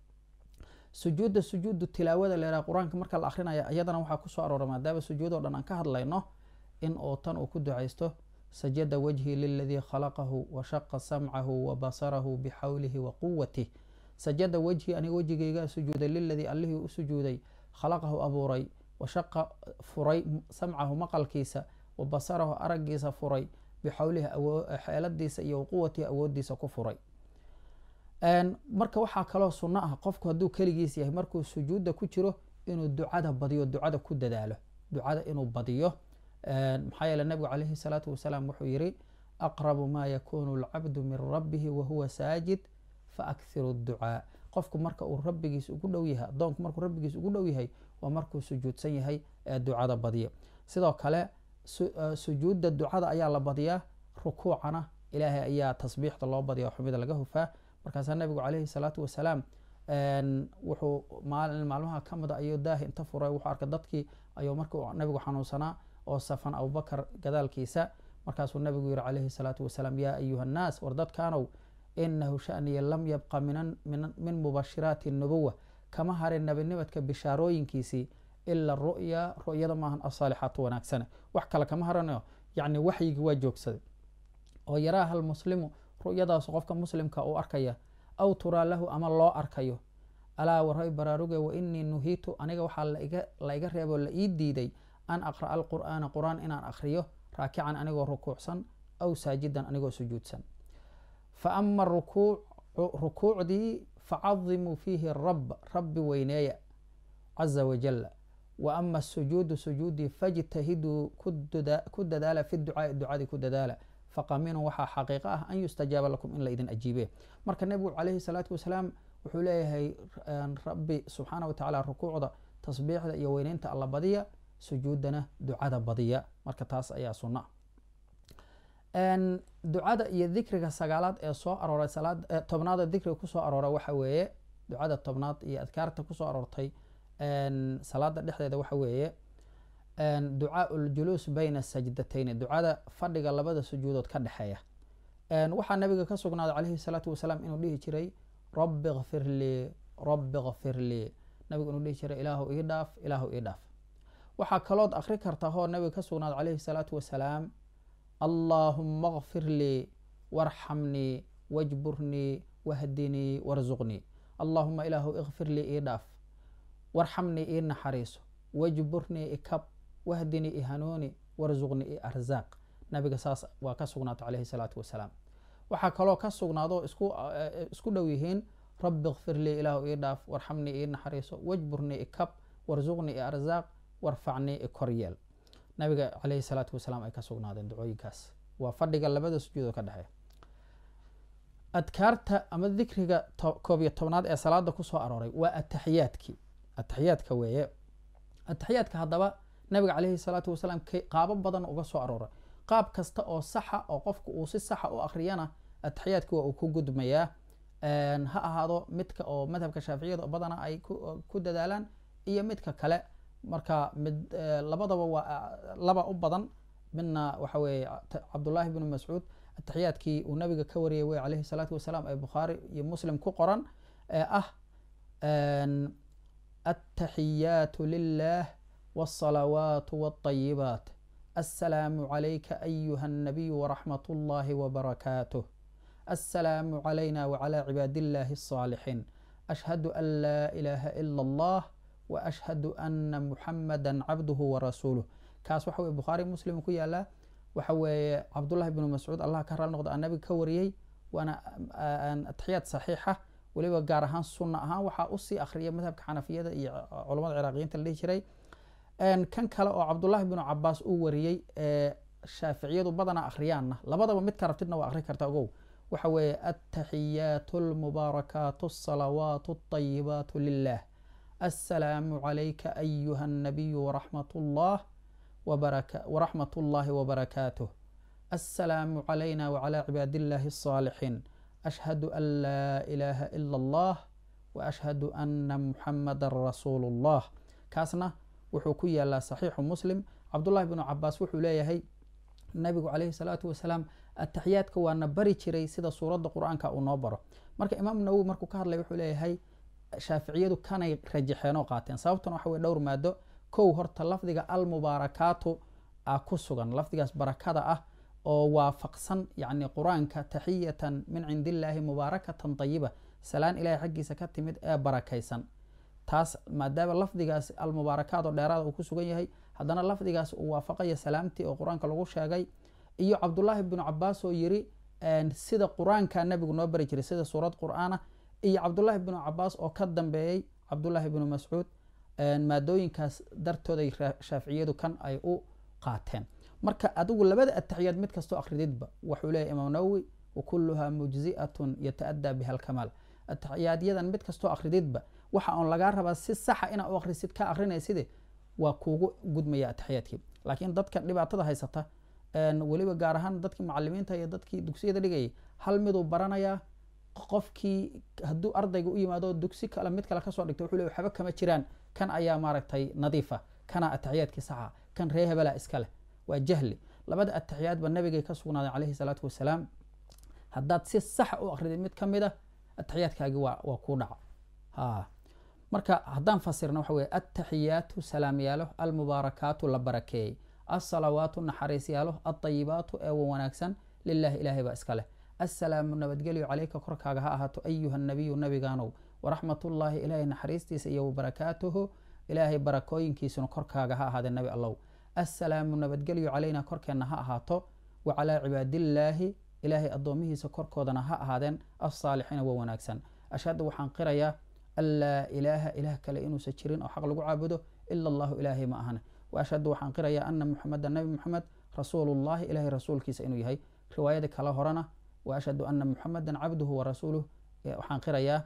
sujuudda sujuudu tilaawada leeraa qur-aanka marka la akrinaya iyadana waxaa kusoo aroora maadaama sujuudoo dhan aan ka hadlayno in uu tan uu ku ducaysto sajada wajhii liladii khalaqahu wa shaqa samcahu wa basarahu bixawlihi wa quwatih sajada wejhii aniga wejigaygaa sujuuday liladii allihii u sujuuday khalaqahu abuuray wa shaqa furay samcahu maqalkiisa wa basarahu araggiisa furay bixawlihi xeeladiisa iyo quwatihi awoodiisa ku furay marka waxaa kaloo sunno ah qofku hadduu keligiis yahay markuu sujuudda ku jiro inuu ducada badiyo ducada ku dadaalo ducada inuu badiyo maxaa yeele nabigu calayhi salaatu wasalaam wuxuu yiri aqrabu maa yakunu alcabdu min rabbihi wahuwa saajid faakhiru ducaa qofku marka uu rabbigiis ugu dhow yahay adoonku markuu rabbigiis ugu dhow yahay waa markuu sujuudsan yahay ee ducada badiya sidoo kale sujuudda ducada ayaa la badiyaa rukuucana ilaahay ayaa tasbiixda loo badiya xumida laga hufaa markaasaa nabigu calayhi salaatu wasalaam wuxuu maalin maalmaha ka mida ayuu daahi inta furay wuxuu arkay dadkii ayuu markuu nabigu xanuunsanaa oo safan abubakar gadaalkiisa markaasuu nabigu yihi calayhi salaatu wasalaam yaa ayuha annaas war dadkaanow inahu shaniya lam yabqa min mubashiraati nubuwa kama harin nabinimadka bishaarooyinkiisii ila ru'ya ru'yada maahan asaalixaatu wanaagsane wax kale kama haranayo yacni waxyigii waa joogsaday oo yaraaha almuslimu ru'yadaas qofka muslimka uu arkaya aw turaa lahu ama loo arkayo alaa waray baraaruge wa inii nuhiitu aniga waxaa la iga reeboo la ii diiday an aqra'a alqur'aana qur-aan inaan akhriyo raakican anigoo rukuucsan aw saajidan anigoo sujuudsan fa ama rukuucdii facadimuu fiihi rab rabbi weyneeya caza wajalla wa ama asujuudu sujuudii fajtahiduu ku dadaala fi ducaai ducadii ku dadaala faqaminun waxaa xaqiiqo ah an yustajaaba lakum in la idin ajiibe marka nebigu calayhi salaatu wasalaam wuxuu leeyahay rabbi subxaana wa tacaala rukuucda tasbiixda iyo weyneynta alla badiya sujuudana ducada badiya marka taas ayaa sunna ducada iyo dikriga sagaalaad ee soo arooray salaad tobnaada dikriga kusoo aroora waxa weeye ducada tobnaad iyo adkaarta kusoo aroortay salaada dhexdeeda waxa weeye ducaau ljuluus bayna sajdatayni ducada fadhiga labada sujuudood ka dhexeeya waxaa nabiga ka sugnaaday calayhi salaatu wasalaam inuu dhihi jiray rabbi kfir lii rabbi kfir lii nabigu inuu dhihi jiray ilaahu ii dhaaf ilaahu ii dhaaf waxaa kalood akri karta hoo nabiga ka sugnaaday calayhi salaatu wasalaam allaahuma kfir lii warxamnii wajburnii wahdinii warzuqnii allaahuma ilaahu ikfir lii ii dhaaf warxamnii ii naxariiso wajburnii ikab wahdinii i hanuuni warzuqnii i arzaaq nabiga saas waa ka sugnaato calayhi salaatu wasalaam waxaa kaloo ka sugnaado isku dhow yihiin rabbi kfir lii ilaahu ii dhaaf warxamnii ii naxariiso wajburnii ikab warzuqnii i arzaaq warfacnii i koryeel nabiga calayhi salaatu wasalaam ay ka sugnaadeen ducooyinkaas waa fadhiga labada sujuudoo ka dhexeeya adkaarta ama dikriga koob iyo tobnaad ee salaada kusoo arooray waa ataxiyaadkii ataxiyaadka weeye ataxiyaadka haddaba nabiga calayhi salaatu wasalaam qaabo badan uga soo arooray qaab kasta oo saxa oo qofku uu si saxa u akhriyana ataxiyaadka waa uu ku gudmayaa ha ahaado midka oo madhabka shaaficiyada badana ay ku dadaalaan iyo midka kale marka mid labadaba waa laba u badan midna waxa weeye cabdullaahi bnu mascuud ataxiyaadkii uu nabiga ka wariyay wey calayhi salaatu wasalaam ee bukhaari iyo muslim ku qoran ee ah attaxiyaatu lilah wاlصalawaat wاlطayibaat aلsalaamu عalayka ayuha الnabiy wraxmat اllahi wbarakaatuh aلsalaamu عalayna wعlى cibaad illahi الصاalixiin ashhadu an laa ilaha ila اllah washhadu ana muxamada cabduhu warasuuluh kaas waxa weye bukhaari muslim ku yaalaa waxa weeye cabdullahi bnu mascuud allah ka raali noqdo aa nabiga ka wariyey waana atixiyaad saxiixa weliba gaar ahaan sunna ahaan waxaa usii akhriyay madhabka xanafiyada iyo culamada ciraaqiyiinta la dhihi jiray kan kale oo cabdullahi bnu cabaas uu wariyey ee shaaficiyadu badanaa akhriyaanna labadaba midka rabtidna waa akhri karta ogow waxa weeye attaxiyaatu almubaarakaatu asalawaatu alطayibaatu lilah aلsalaamu عalayka ayuha الnabiyu wraxmat اllah wraxmat اllahi wbarakaatuh aلsalaamu عalayna wعlى cibaad illahi الصاalixiin ashhadu an laa ilaha ila اllah waashhadu ana muxamada rasuulu اllah kaasna wuxuu ku yaalaa saxiixu muslim cabdullahi bnu cabaas wuxuu leeyahay nabigu calayhi salaatu wasalaam ataxiyaadka waana bari jiray sida suuradda qur-aanka uu noo baro marka imaam nawowi markuu ka hadlay wuxuu leeyahay shaaficiyadu kanay rajaxeen oo qaateen sababtuna waxa weye dhowr maado kow horta lafdiga almubaarakaatu a ku sugan lafdigaas barakada ah oo waafaqsan yacni qur-aanka taxiyatan min cindi illaahi mubaarakatan tayiba salaan ilahay xaggiisa ka timid ee barakaysan taas maadaama lafdigaas almubaarakaat oo dheeraada uu ku sugan yahay haddana lafdigaas uu waafaqaya salaamtii oo qur-aanka lagu sheegay iyo cabdullaahi bnu cabaas oo yiri sida qur-aanka nabigu noo bari jiray sida suurad qur-aanah iyo cabdullaahi bnu cabaas oo ka dambeeyey cabdullaahi bnu mascuud maadooyinkaas dartooday shaaficiyadu kan ay u qaateen marka adigu labada ataxiyaad mid kastoo akhrididba wuxuu leeyahy imaam nawowi wakuluhaa mujzi'atun yata-adaa biha alkamaal ataxiyaaadyadan mid kastoo akhrididba waxa oon lagaa rabaa si saxa inaa u akhrisid ka akhrinaysid waa kuugu gudmaya ataxiyaadkii laakiin dadka dhibaatada haysata weliba gaar ahaan dadkii macalimiinta iyo dadkii dugsiyada dhigayay hal miduu baranayaa qofkii hadduu ardayga u yimaado dugsi kale mid kale kasoo dhigto wuxuu le waxba kama jiraan kan ayaa maaragtay nadiifa kana ataxiyaadkii saxa kan ree hebela iska leh waa jahli labada ataxiyaadba nabigay ka sugnaaday calayhi salaatu wasalaam haddaad si saxa u akridid mid ka mid a ataxiyaadkaagi waa waa kuu dhaca ha marka haddaan fasirna waxa weye ataxiyaatu salaamyaalo almubaarakaatu la barakeeyey alsalawaatu naxariisyaalo alطayibaatu ee wanaagsan lilahi ilaahay baa iska leh assalaamu nabadgelyo calayka korkaaga ha ahaato ayuha nabiyu nabigaanow waraxmatullaahi ilaahay naxariistiisa iyo wabarakaatuhu ilaahay barakooyinkiisuna korkaaga ha ahaadee nabi allow assalaamu nabadgelyo calayna korkeenna ha ahaato wa calaa cibaadillaahi ilaahay addoomihiisa korkoodana ha ahaadeen alsaalixiina waa wanaagsan ashhadu waxaan qirayaa an laa ilaaha ilaah kale inuusan jirin oo xaq lagu caabudo ila allahu ilaahay ma ahane wa ashhadu waxaan qirayaa ana muxameda nabi muxamed rasuulullahi ilaahay rasuulkiisa inuu yahay riwaayada kale horena wa ashhadu ana muxamedan cabduhu warasuuluh waxaan qirayaa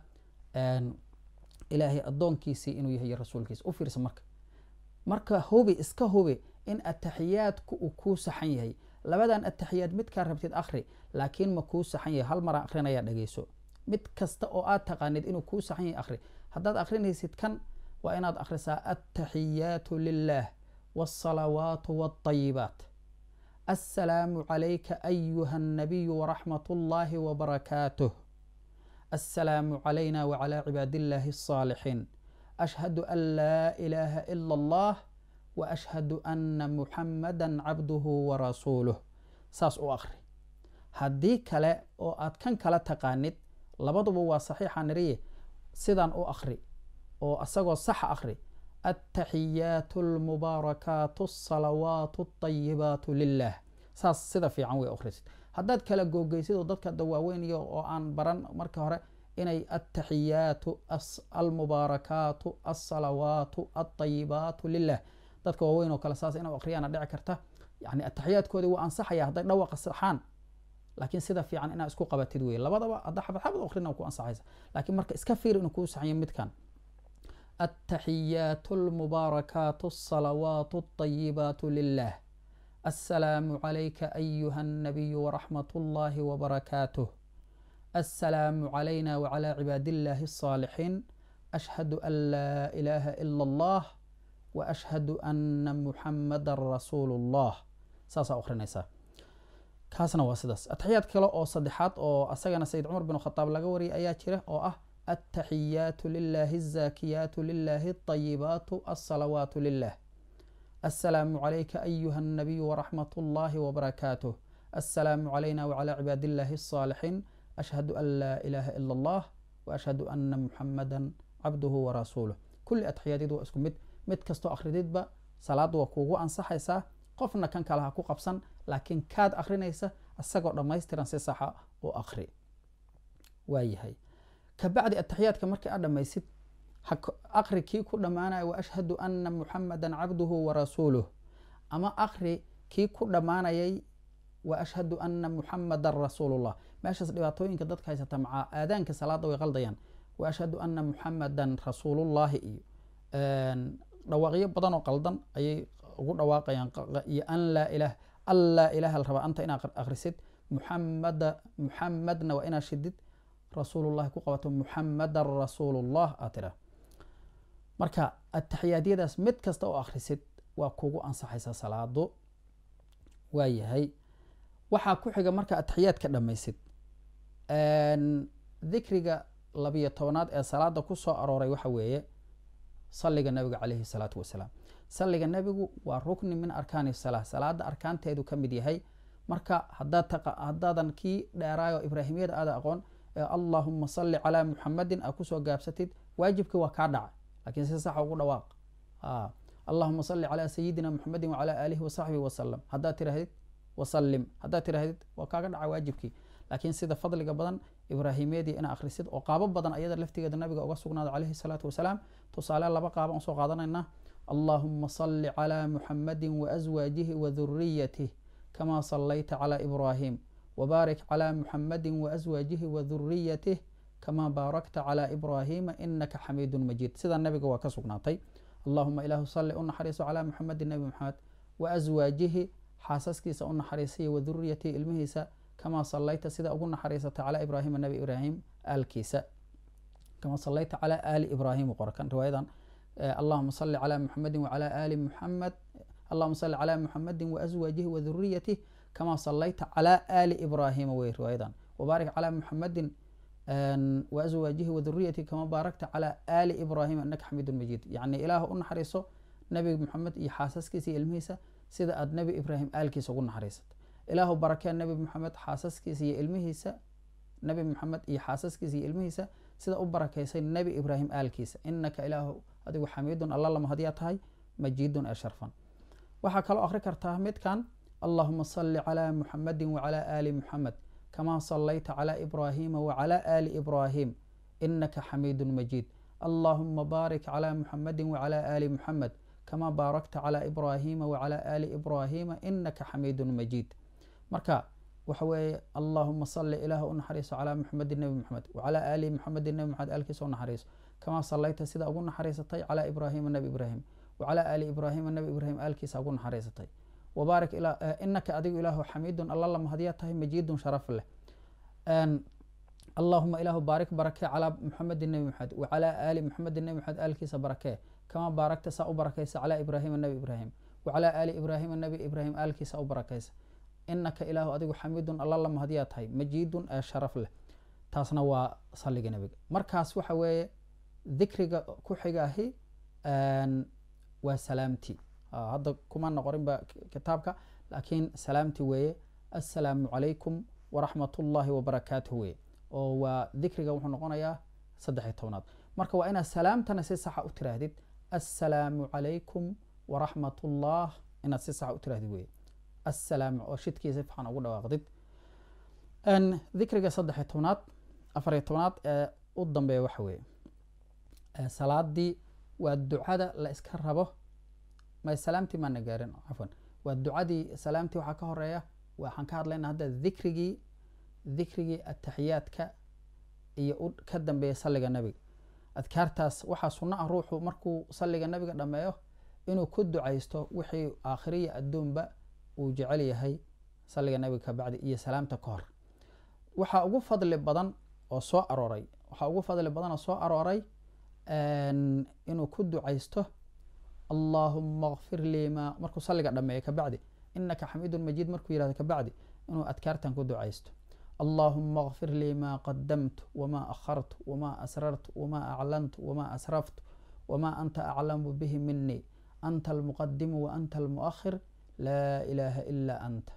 ilaahay addoonkiisii inuu yahay rasuulkiisa u fiirsa marka marka hubi iska hubi in ataxiyaadku uu kuu saxan yahay labadan ataxiyaad midkaa rabtid akhri laakiin ma kuu saxan yahay hal maraan akhrinayaa dhegeyso mid kasta oo aad taqaanid inuu kuu saxan yahay akhri haddaad akhrinaysid kan waa inaad akhrisaa attaxiyaatu lilah wاsalawaatu wاطayibaat assalaamu calayka ayuha الnabiyu waraxmat اllahi wbarakaatuh assalaamu calayna wclى cibaad illahi الصaalixiin ashhadu an laa ilaaha ila اllah waashhadu ana muxamada cabduhu warasuuluh saas u akhri haddii kale oo aad kan kala taqaanid labaduba waa saxiixa niriye sidan u akhri oo asagoo saxa akhri attaxiyaatu almubaarakaatu alsalawaatu alطayibaatu lilah saas sida fiican way akhrisid haddaad kala googeysid oo dadka dawaaweyniyo oo aan baran marka hore inay attaxiyaatu almubaarakaatu alsalawaatu alطayibaatu lilah dadka waaweyn oo kale saas inuu akhriyaana dhici karta yani ataxiyaadkoodii waa ansaxaya hadday dhawaqa saxaan laakiin sida fiican inaa isku qabatid wey labadaba hadda xabad xabad akhrina ku ansaxaysa laakiin marka iska fiir inuu kuu saxanya midkan attaxiyaatu almubaarakaatu alsalawaatu alطayibaatu lilah assalaamu calayka ayuha الnabiyu waraxmat اllahi wbarakaatuh assalaamu calayna wclى cibaad illahi الصaalixiin ashhadu an laa ilaaha ila اllah waashhadu ana muxamada rasuulu اllah saasaa akhrinaysaa kaasna waa sidaas ataxiyaad kale oo saddexaad oo asagana sayid cumar bin khadaab laga wariyay ayaa jira oo ah attaxiyaatu lilahi الzakiyaatu lilahi الطayibaatu alsalawaatu lilah assalaamu calayka ayuha الnabiyu waraxmat اllahi wbarakaatuh assalaamu calayna wclى cibaad illahi الصaalixiin ashhadu an laa ilaaha ila اllah waashhadu ana muxamada cabduhu warasuuluh kulli ataxiyaadyadu waa isku mid mid kastoo akhrididba salaad waa kuugu ansaxaysaa qofna kan kale ha ku qabsan laakiin kaad akhrinaysa isagoo dhammaystiran si saxa u akhri waayahay kabacdi ataxiyaadka markii aad dhammaysid akhri kii ku dhammaanaya waashhadu ana muxamada cabduhu warasuuluh ama akhri kii ku dhammaanayay waashhadu ana muxamadan rasuulullah meeshaas dhibaatooyinka dadka haysata macaa aadaanka salaada way qaldayaan waashhadu ana muxamadan rasuulullahi iyo dhawaaqyo badan oo qaldan ayay ugu dhawaaqayaan iyo an laa ilaah an laa ilaha la rabaa anta inaad akhrisid muxamada muxamadna waa inaad shidid rasuulullahi ku qabato muxamadan rasuulullah aad tidhaa marka ataxiyaadyadaas mid kasta oo akhrisid waa kugu ansaxaysa salaado waayahay waxaa ku xiga marka ataxiyaadka dhammaysid dikriga labiyo tobanaad ee salaada ku soo arooray waxa weeye salliga nabiga calayhi salaatu wasalaam salliga nebigu waa rukni min arkaani salaa salaada arkaanteedu ka mid yahay marka haddaadan kii dheeraayo ibraahimiyada aada aqoon allahuma salli calaa muxamadin aa kusoo gaabsatid waajibkii waa kaa dhaca lakiin si saxa ugu dhawaaq allahuma salli calaa sayidina muxamedin wacalaa aalihi wasaxbihi wasalam haddaad tirahdid wasalim haddaad tirahdid waa kaaga dhaca waajibkii laakiin sida fadliga badan ibraahimiyadii ina akhrisid oo qaabo badan ayada laftigeeda nabiga uga sugnaada calayhi salaatu wasalaam tusaale laba qaaba usoo qaadanayna allahuma salli calaa muxamadin waaswaajihi waduriyatih kama sallayta calaa ibraahim wbaarik calaa muxamadin waaswaajihi waduriyatih kama baarakta calaa ibraahima inaka xamiidun majiid sidaa nabiga waa ka sugnaatay allahuma ilaahu salli u naxariiso calaa muxamedin nebi maxamed waaswaajihi xaasaskiisa u naxariisaya waduriyatihi ilmihiisa kamaa sallayta sida ugu naxariisatay calaa ibraahima nabi ibraahim aalkiisa kamaa sallayta calaa aali ibraahim qorakan riwaayadan allahuma salli calaa muxamedin wacalaa aali muxamed allahuma salli calaa muxamedin waaswaajihi waduriyatih kamaa sallayta calaa aali ibraahima wey riwaayadan wabaarik calaa muxamedin waaswaajihi waduriyatih kamaa baarakta calaa aali ibraahima inaka xamiidun majiid yacni ilaah u naxariiso nabi maxamed iyo xaasaskiisa iyo ilmihiisa sida aad nebi ibraahim aalkiisa ugu naxariisatay ilaahu barakee nebi maxamed xaasaskiisa iyo ilmihiisa nebi maxamed iyo xaasaskiisa iyo ilmihiisa sida u barakeysay nebi ibraahim aalkiisa inaka ilaahu adigu xamiidun alla lama hadiyaa tahay majiidun ee sharfan waxaa kaloo akhri kartaa midkan allahuma salli calaa muxamedin wacalaa aali muxamed kamaa sallayta calaa ibraahima wacalaa aali ibraahim inaka xamiidun majiid allahuma baarik calaa muxamedin wacalaa aali muxamed kamaa baarakta calaa ibraahima wacalaa aali ibraahima inaka xamiidun majiid marka waxa weeye allahuma salli ilaah u naxariiso calaa muxamedin nebi muxamed wacalaa aali muxamedin nebi maxamed aalkiisa u naxariiso kamaa sallayta sida ugu naxariisatay calaa ibraahima nebi ibraahim wacalaa aali ibraahima nebi ibraahim aalkiisa ugu naxariisatay wabaarik inaka adigu ilaahu xamiidun alla lama hadiyaa tahay majiidun sharaf leh allahuma ilaahu baarik barakee calaa muxamedin nebi maxamed wacalaa aali muxamedin nebi maxamed aalkiisa barakee kamaa baarakta saa u barakaysa calaa ibraahima nebi ibraahim wacalaa aali ibraahima nebi ibraahim aalkiisa u barakaysa inaka ilaahu adigu xamiidun alla lama hadiyaa tahay majiidun ee sharaf leh taasna waa salliga nebiga markaas waxa weeye dikriga ku xigaahi waa salaamti hadda kuma noqorinba kitaabka laakiin salaamti weeye assalaamu calaykum waraxmat ullahi wabarakaatuh weye oo waa dikriga wuxuu noqonayaa saddexiy tobnaad marka waa inaad salaamtana si saxa u tiraahdid assalaamu calaykum waraxmat ullah inaad si saxa u tirahdid weye assalaam oo shidkiisa fiican ugu dhawaaqdid dikriga saddexiy tobnaad afariy tobnaad ee u dambeeya waxa weeye salaadii waa ducada la iska rabo may salaamtii maana gaarin cafwan waa ducadii salaamtii waxaa ka horeeya waxaan ka hadlayna hadda dikrigii dikrigii ataxiyaadka iyo ka dambeeya salliga nebiga adkaartaas waxaa sunno ah ruuxu markuu salliga nebiga dhammeeyo inuu ku ducaysto wixii aakhiriya adduunba uu jecel yahay salliga nebiga ka bacdi iyo salaamta ka hor waxaa ugu fadli badan oo soo arooray waxaa ugu fadli badan oo soo arooray inuu ku ducaysto allahuma kfir lii ma markuu salliga dhameeyo kabacdi inaka xamiidun majiid markuu yihahdo kabacdi inuu adkaartan ku ducaysto allahuma kfir lii ma qadamtu wma akhartu wma asrartu wma aclantu wma asraftu wma anta aclamu bihi minii anta almuqadimu waanta almuakhir laa ilaha ila anta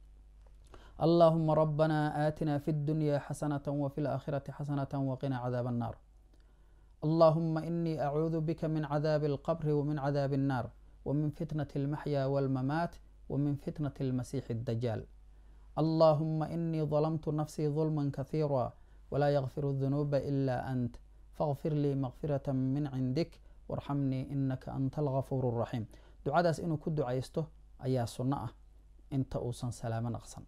allahuma rabbana aatina fi اdunya xasanaة wfi اlآkhirati xasanaة wqina cadaab الnar allahuma inii acuudu bika min cadaabi اlqbr wmin cadaabi الnar wmin fitnaة اlmaxya wاlmamaat wmin fitnaة اlmasiixi الdajaal allahuma inii ظلمtu nafsii ظulma kahiira wlaa ykfir الذunuuba ila ant faغfir lii makfiraة min cindik warxamnii inaka anta algafuur الraxiim ducadaas inuu ku ducaysto ayaa sunno ah inta uusan salaamo naqsan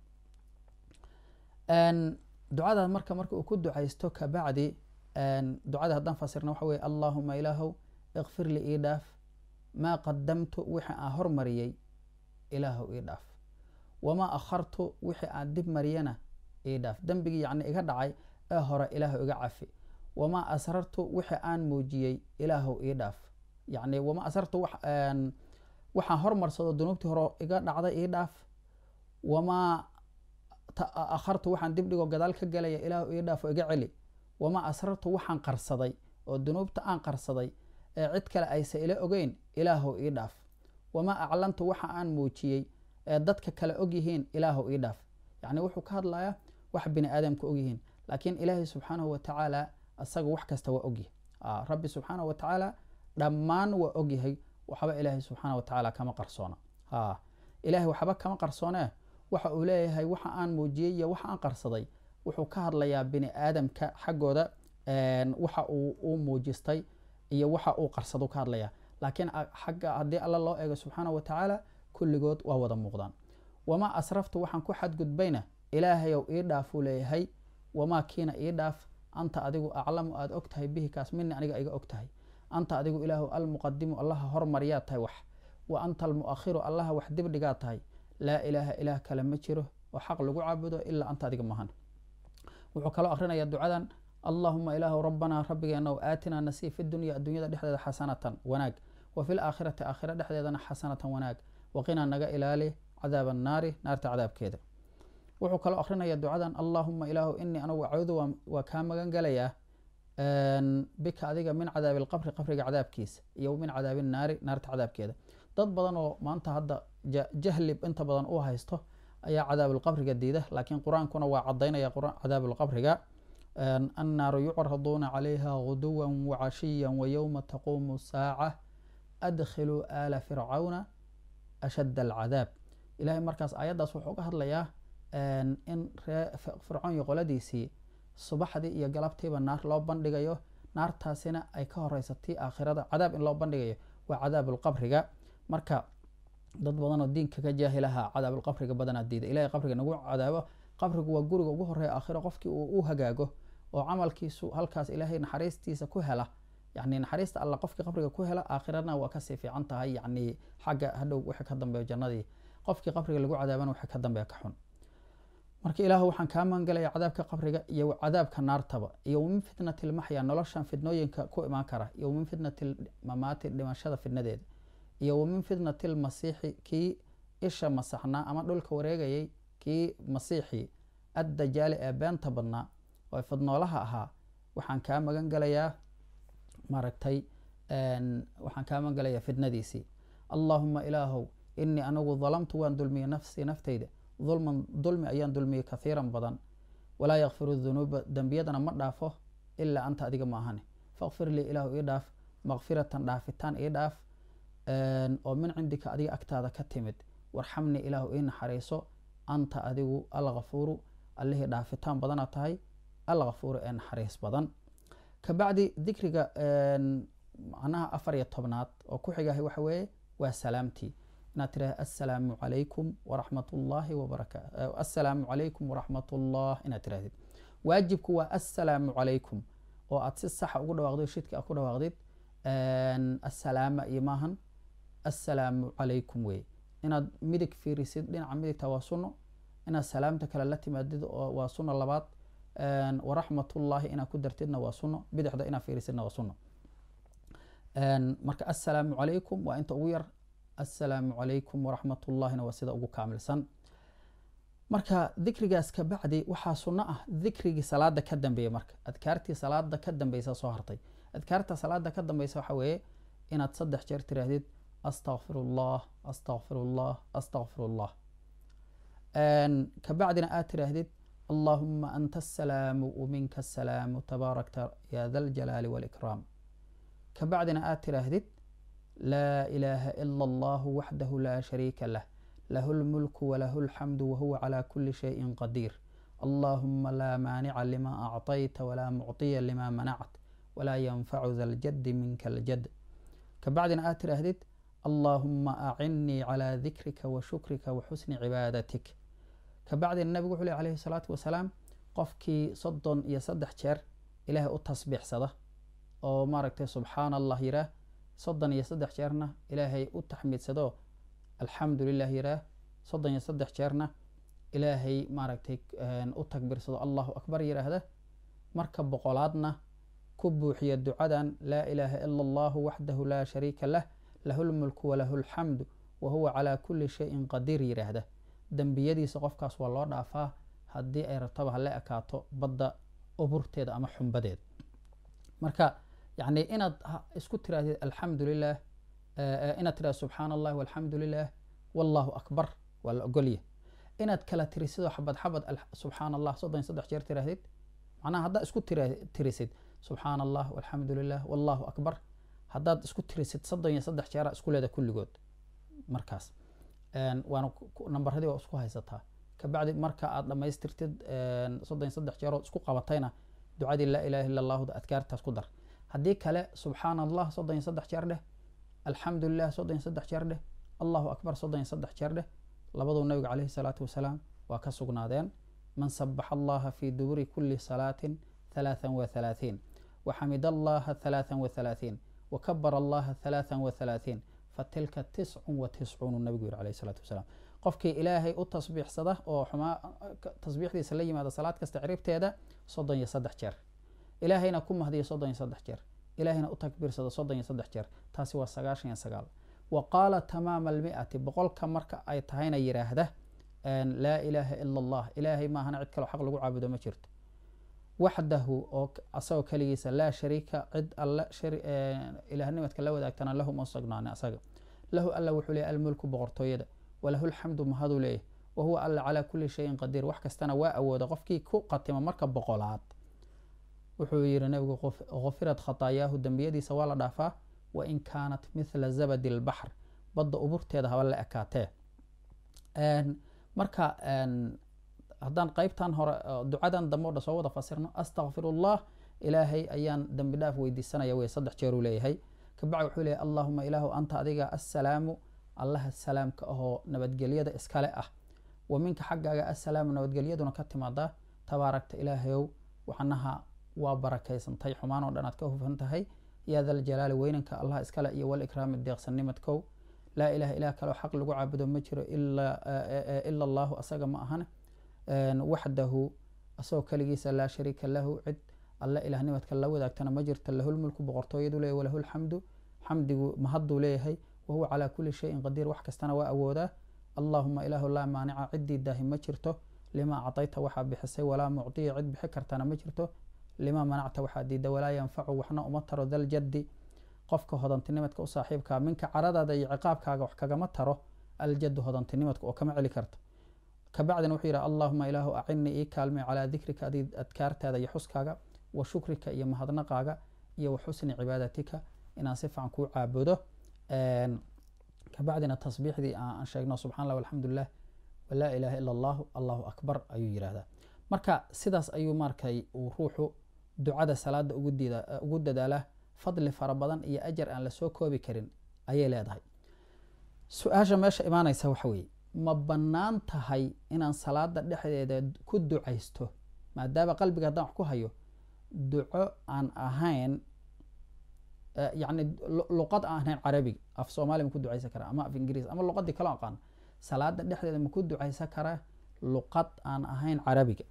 ducadaas marka marka uu ku ducaysto kabacdi ducada haddaan fasirna waxa weye allahuma ilaahow ikfir li ii dhaaf maa qadamtu wixii aan hormariyey ilaahow ii dhaaf wamaa akhartu wixii aan dib mariyana ii dhaaf dembigii yacni iga dhacay ee hore ilaahow iga cafi wamaa asrartu wixii aan muujiyey ilaahow ii dhaaf yacni wamaa asrartu waxaan hormarsado dunuubtii hore iga dhacday ii dhaaf wamaa akhartu waxaan dib dhigoo gadaal ka galaya ilaahow ii dhaaf oo iga celi wamaa asrartu waxaan qarsaday oo dunuubta aan qarsaday ee cid kale aysa ila ogeyn ilaahow ii dhaaf wamaa aclantu waxa aan muujiyey ee dadka kale ogyihiin ilaahow ii dhaaf yacni wuxuu ka hadlayaa wax bini aadamka ogyihiin laakiin ilaahay subxaanahu watacaala asaga wax kasta waa ogyahay rabbi subxaanahu watacaala dhammaan waa ogyahay waxba ilaahay subxaana watacaala kama qarsoona ilahay waxba kama qarsoonee waxa uu leeyahay waxa aan muujiyey iyo waxa aan qarsaday wuxuu ka hadlayaa bini aadamka xaggooda waxa uu muujistay iyo waxa uu qarsado ka hadlaya laakiin xagga haddii alla loo eego subxaana watacaala kulligood waa wada muuqdaan wamaa asraftu waxaan ku xadgudbayna ilaahayow ii dhaafuu leeyahay wamaa kiina ii dhaaf anta adigu aclamu aada og tahay bihi kaas mini aniga iga og tahay anta adigu ilaahu almuqadimu allaha hormaryaa tahay wax wa anta almu'akhiru allaha wax dibdhigaa tahay laa ilaaha ilaah kale ma jiro oo xaq lagu caabudo ilaa anta adiga mahan wuxuu kaloo akrinaya ducadan allahuma ilaahu rabbanaa rabbigeena aatinaa nasii fi dunya addunyada dhexdeeda xasanatan wanaag wa fi laakhirati aakhira dhexdeedana xasanatan wanaag waqinaa naga ilaali cadaab annaari naarta cadaabkeeda wuxuu kaloo akrinaya ducadan allahuma ilaahu inii anugu acuudu waa kaa magan galayaa bika adiga min cadaabi alqabri qabriga cadaabkiisa iyo min cadaabi naari naarta cadaabkeeda dad badan oo maanta hadda jahlib inta badan u haysto ayaa cadaabulqabriga diida laakiin qur-aankuna waa cadaynaya cadaabulqabriga annaaru yucraduuna calayha guduwa wacashiya wayowma taquumu saaca adkhiluu aala fircawna ashadda alcadaab ilahay markaas aayaddaas wuxuu ka hadlayaa in ree fircoon iyo qoladiisii subaxdii iyo galabtiiba naar loo bandhigayo naartaasina ay ka horeysatii aakhirada cadaab in loo bandhigayo waa cadaabulqabriga marka dad badanoo diinka ka jaahilaha cadaabulqabriga badanaa diida ilahay qabriga nagu cadaabo qabrigu waa guriga ugu horeeya aakhiro qofkii uu u hagaago oo camalkiisu halkaas ilaahay naxariistiisa ku hela yani naxariista alla qofkii qabriga ku hela aakhirana waa kasii fiican tahay yani xagga hadhow wixii ka dambeeyo jannadii qofkii qabriga lagu cadaabana wixii ka dambeeya ka xun marka ilaahu waxaan kaa magangalaya cadaabka qabriga iyo cadaabka naartaba iyo min fitnati lmaxya noloshan fitnooyinka ku imaan kara iyo min fitnati mamaati dhimashada fitnadeeda iyo min fitnati lmasiixi kii isha masaxnaa ama dhulka wareegayay kii masiixii addajaali ee beenta badnaa oo fidnoolaha ahaa waxaan kaa magan galayaa maaragtay waxaan kaa magan galayaa fitnadiisii allaahuma ilaahow inii anigu dalamtu waan dulmiyey nafsii naftayda dulman dulmi ayaan dulmiyey kahiiran badan walaa yakfiru dunuuba dembiyadana ma dhaafo ilaa anta adiga ma ahane fakfir lii ilaahu ii dhaaf makfiratan dhaafitaan ii dhaaf oo min cindika adiga agtaada ka timid warxamnii ilaahu ii naxariiso anta adigu alkafuuru allihii dhaafitaan badana tahay alkafuuru ee naxariis badan kabacdi dikriga macnaha afar iyo tobnaad oo ku xigahay waxa weeye waa salaamtii inaad tiraha assalaamu calaykum waraxmat ullaahi wabarakaatu assalaamu calaykum waraxmat ullah inaad tirahdid waajibku waa assalaamu calaykum oo aad si saxa ugu dhawaaqdid shidka aad ku dhawaaqdid assalaama iyo maahan assalaamu calaykum wey inaad midig fiirisid dhinaca midigta waa sunno inaad salaamta kale la timaadid waa sunno labaad waraxmatullaahi inaad ku dartidna waa sunno bidixda inaad fiirisidna waa sunno marka assalaamu calaykum waa inta ugu yar assalaamu calaykum waraxmatullaahina waa sida ugu kaamilsan marka dikrigaas ka bacdi waxaa sunno ah dikrigii salaada ka dambeeya marka adkaartii salaada ka dambeysa soo hartay adkaarta salaada ka dambeysa waxa weeye inaad saddex jeer tiraahdid astaqfirullah astaqfirullah astaqfirullah kabacdina aad tiraahdid allahuma anta asalaamu waminka asalaamu tabaarakta ya da ljalaali walikraam kabacdina aad tiraahdid laa ilaaha ila allahu waxdahu laa shariika lah lahu lmulku walahu alxamdu wahuwa calaa kuli shayin qadiir allahuma laa maanica lima acطayta walaa mucطiya lima manact walaa yanfacu da ljadi minka aljad kabacdina aad tiraahdid allahuma acinnii calaa dikrika wa shukrika wa xusni cibaadatik kabacdina nabigu wuxuu leh alayhi salaatu wasalaam qofkii soddon iyo saddex jeer ilaahay u tasbiixsada oo maaragtay subxaana allah yiraah soddon iyo saddex jeerna ilaahay u taxmiidsado alxamdu lilah yiraah soddon iyo saddex jeerna ilaahay maaragtay u takbiirsado allahu akbar yiraahda marka boqolaadna ku buuxiya ducadan laa ilaaha ila allahu waxdahu laa shariika lah lahu lmulku walahu alxamdu wahuwa calaa kuli shayin qadiir yiraahda dembiyadiisa qofkaas waa loo dhaafaa haddii ay rabtaba hala ekaato badda uburteeda ama xumbadeeda marka yani inaad isku tirahdid alxamdu lilah inaad tirahd subxaana allah walxamdu lilah wallahu akbar waa la ogolya inaad kala tirisidoo xabad xabad subxaana allah soddon saddex jeer tirahdid macnaha haddaad isku tirisid subxaana allah walxamdu lilah wallahu akbar haddaad isku tirisid soddon iyo saddex jeera isku leeda kulligood markaas waana nambaradii waa isku haysataa kabacdi marka aad dhammaystirtid soddon iyo saddex jeerood isku qabatayna ducadii laa ilaha illa allahda adkaartaas ku dar haddii kale subxaana allah soddon iyo saddex jeer dheh alxamdu lilah soddon iyo saddex jeer dheh allahu akbar soddon iyo saddex jeer dheh labaduu nabiga caleyhi salaatu wasalaam waa ka sugnaadeen man sabaxa allaha fi duburi kuli salaatin halaathan wa halaaثiin waxamid allaha halaathan wa halaaثiin wakabara allaha halaathan wa halaaثiin fatilka tiscun wa tiscuunu nabigu yiri alayhi salaatu wasalaam qofkii ilaahay u tasbiixsada oo xumaa tasbiixdiisa la yimaada salaad kasta ciribteeda soddon iyo saddex jeer ilaahayna ku mahdiya soddon iyo saddex jeer ilaahayna u takbiirsada soddon iyo saddex jeer taasi waa sagaashan iyo sagaal wa qaala tamaama almi'ati boqolka marka ay tahayna yidhaahda laa ilaaha ila allah ilaahay maahana cid kaloo xaq lagu caabudo ma jirto waxdahu oo asagoo keligiisa laa shariika cid alle ilaahnimadka la wadaagtana lahu ma sugnaani asaga lahu alla wuxuu leeyahy almulku boqortooyada walahu lxamdu mahaduu leeyahy wa huwa alla calaa kulli shayin qadiir wax kastana waa awooda qofkii ku qatima marka boqolaad wuxuu yihi nabigu gufirad khataayaahu dembiyadiisa waa la dhaafaa wain kaanat mithla zabadi lbaxr badda uburteeda haba la ekaatee marka haddaan qeybtan hore ducadan dambe o dhan soo wada fasirno astakfirullah ilaahay ayaan dembi dhaaf weydiisanaya wey saddex jeeruu leeyahay kabacdi wuxuu leeyahy allahuma ilaahu anta adiga assalaamu allaha salaamka ahoo nabadgelyada iskale ah wa minka xaggaaga assalaamu nabadgelyaduna ka timaadaa tabaaragta ilaahayow waxnaha waa barakaysantay xumaan oo dhan aad ka hufan tahay yaa daljalaali weynanka allah iskale iyo walikraami deeqsanimadkow laa ilaha ilah kaleo xaq lagu caabudo ma jiro ila allahu asaga ma ahan waxdahu asagoo keligiisa laa shariika lahu cid alle ilahnimadka la wadaagtana ma jirto lahulmulku boqortooyadu leeyahy walahu lxamdu xamdigu mahaduu leeyahay wahuwa calaa kulli shayin qadiir wax kastana waa awoodaa allahuma ilaahu laa maanica ciddii daahi ma jirto limaa acdayta waxaa bixisay walaa mucdiya cid bixi kartana ma jirto limaa manacta waxaa diida walaa yanfacu waxna uma taro daljaddi qofka hodantinimadka u saaxiibkaa minka caradaada iyo ciqaabkaaga wax kagama taro aljaddu hodantinimadka oo kama celi karto kabacdina wuxuu yidhi allahuma ilaahu acinii ii kaalmay calaa dikrika adi adkaartaada iyo xuskaaga wa shukrika iyo mahadnaqaaga iyo wa xusni cibaadatika inaan si fican kuu caabudo kabacdina tasbiixdii aan sheegno subxan allah alxamdulilah walaa ilaha ila allahu allahu akbar ayuu yidhahdaa marka sidaas ayuu markay uu ruuxu ducada salaada ugu dadaalaa fadli fara badan iyo ajar aan lasoo koobi karin ayay leedahay su-aasha meesha imaanaysa waxa weeye ma bannaan tahay inaan salaada dhexdeeda ku ducaysto maadaama qalbiga haddaan wax ku hayo duco aan ahayn yani luqad aan ahayn carabiga af soomaaliya ma ku ducaysan karaa ama af ingiriis ama luqadii kaloo aqaan salaada dhexdeeda ma ku ducaysan karaa luqad aan ahayn carabiga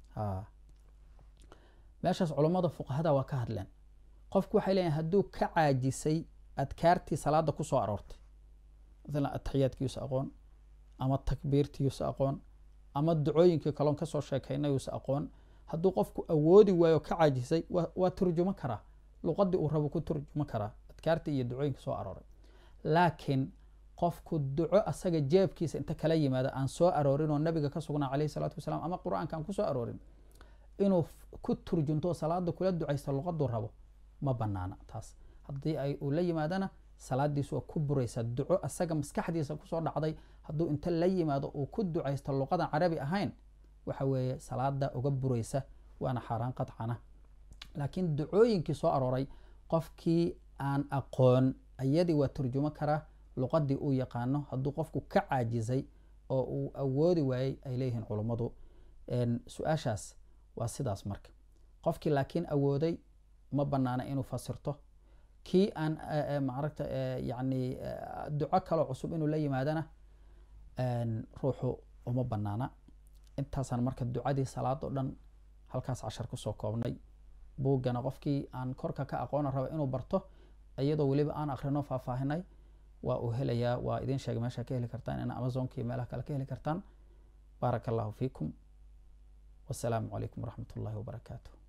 meeshaas culummada fuqahada waa ka hadleen qofku waxay leeyihin hadduu ka caajisay adkaartii salaada kusoo aroortay maalan ataxiyaadkiisa aqoon ama takbiirtiisa aqoon ama ducooyinkii kaloon kasoo sheekaynayuusa aqoon hadduu qofku awoodi waayo ka caajisay waa turjumo karaa luqadii uu rabo ku turjumo karaa adkaartii iyo ducooyinka soo arooray laakiin qofku duco asaga jeebkiisa inta kala yimaada aan soo aroorin oo nabiga ka sugnaa caleyhi salaatu wasalaam ama qur-aanka aan kusoo aroorin inuu ku turjunto salaada kula ducaysto luqaduu rabo ma banaana taas haddii ay uu la yimaadana salaadiisu waa ku buraysa duco asaga maskaxdiisa kusoo dhacday hadduu inta la yimaado uu ku ducaysto luqadan carabi ahayn waxa weeye salaada uga buraysa waana xaaraan qadcana laakiin ducooyinkii soo arooray qofkii aan aqoon ayadii waa turjumo karaa luqadii uu yaqaano hadduu qofku ka caajisay oo uu awoodi waayey ay leeyihiin culummadu su-aashaas waa sidaas marka qofkii laakiin awooday ma banaana inuu fasirto kii aan maaragta yani duco kaloo cusub inuu la yimaadana ruuxu uma banaana intaasaan marka ducadii salaad o dhan halkaas cashar kusoo koobnay buuggana qofkii aan korka ka aqoona raba inuu barto iyadoo weliba aan akrino faahfaahinay waa uu helayaa waa idin sheegay meesha ka heli kartaan in amazonka iyo meelaha kale ka heli kartaan baaraka allahu fiikum wasalaamu calaykum waraxmat ullahi wabarakaatu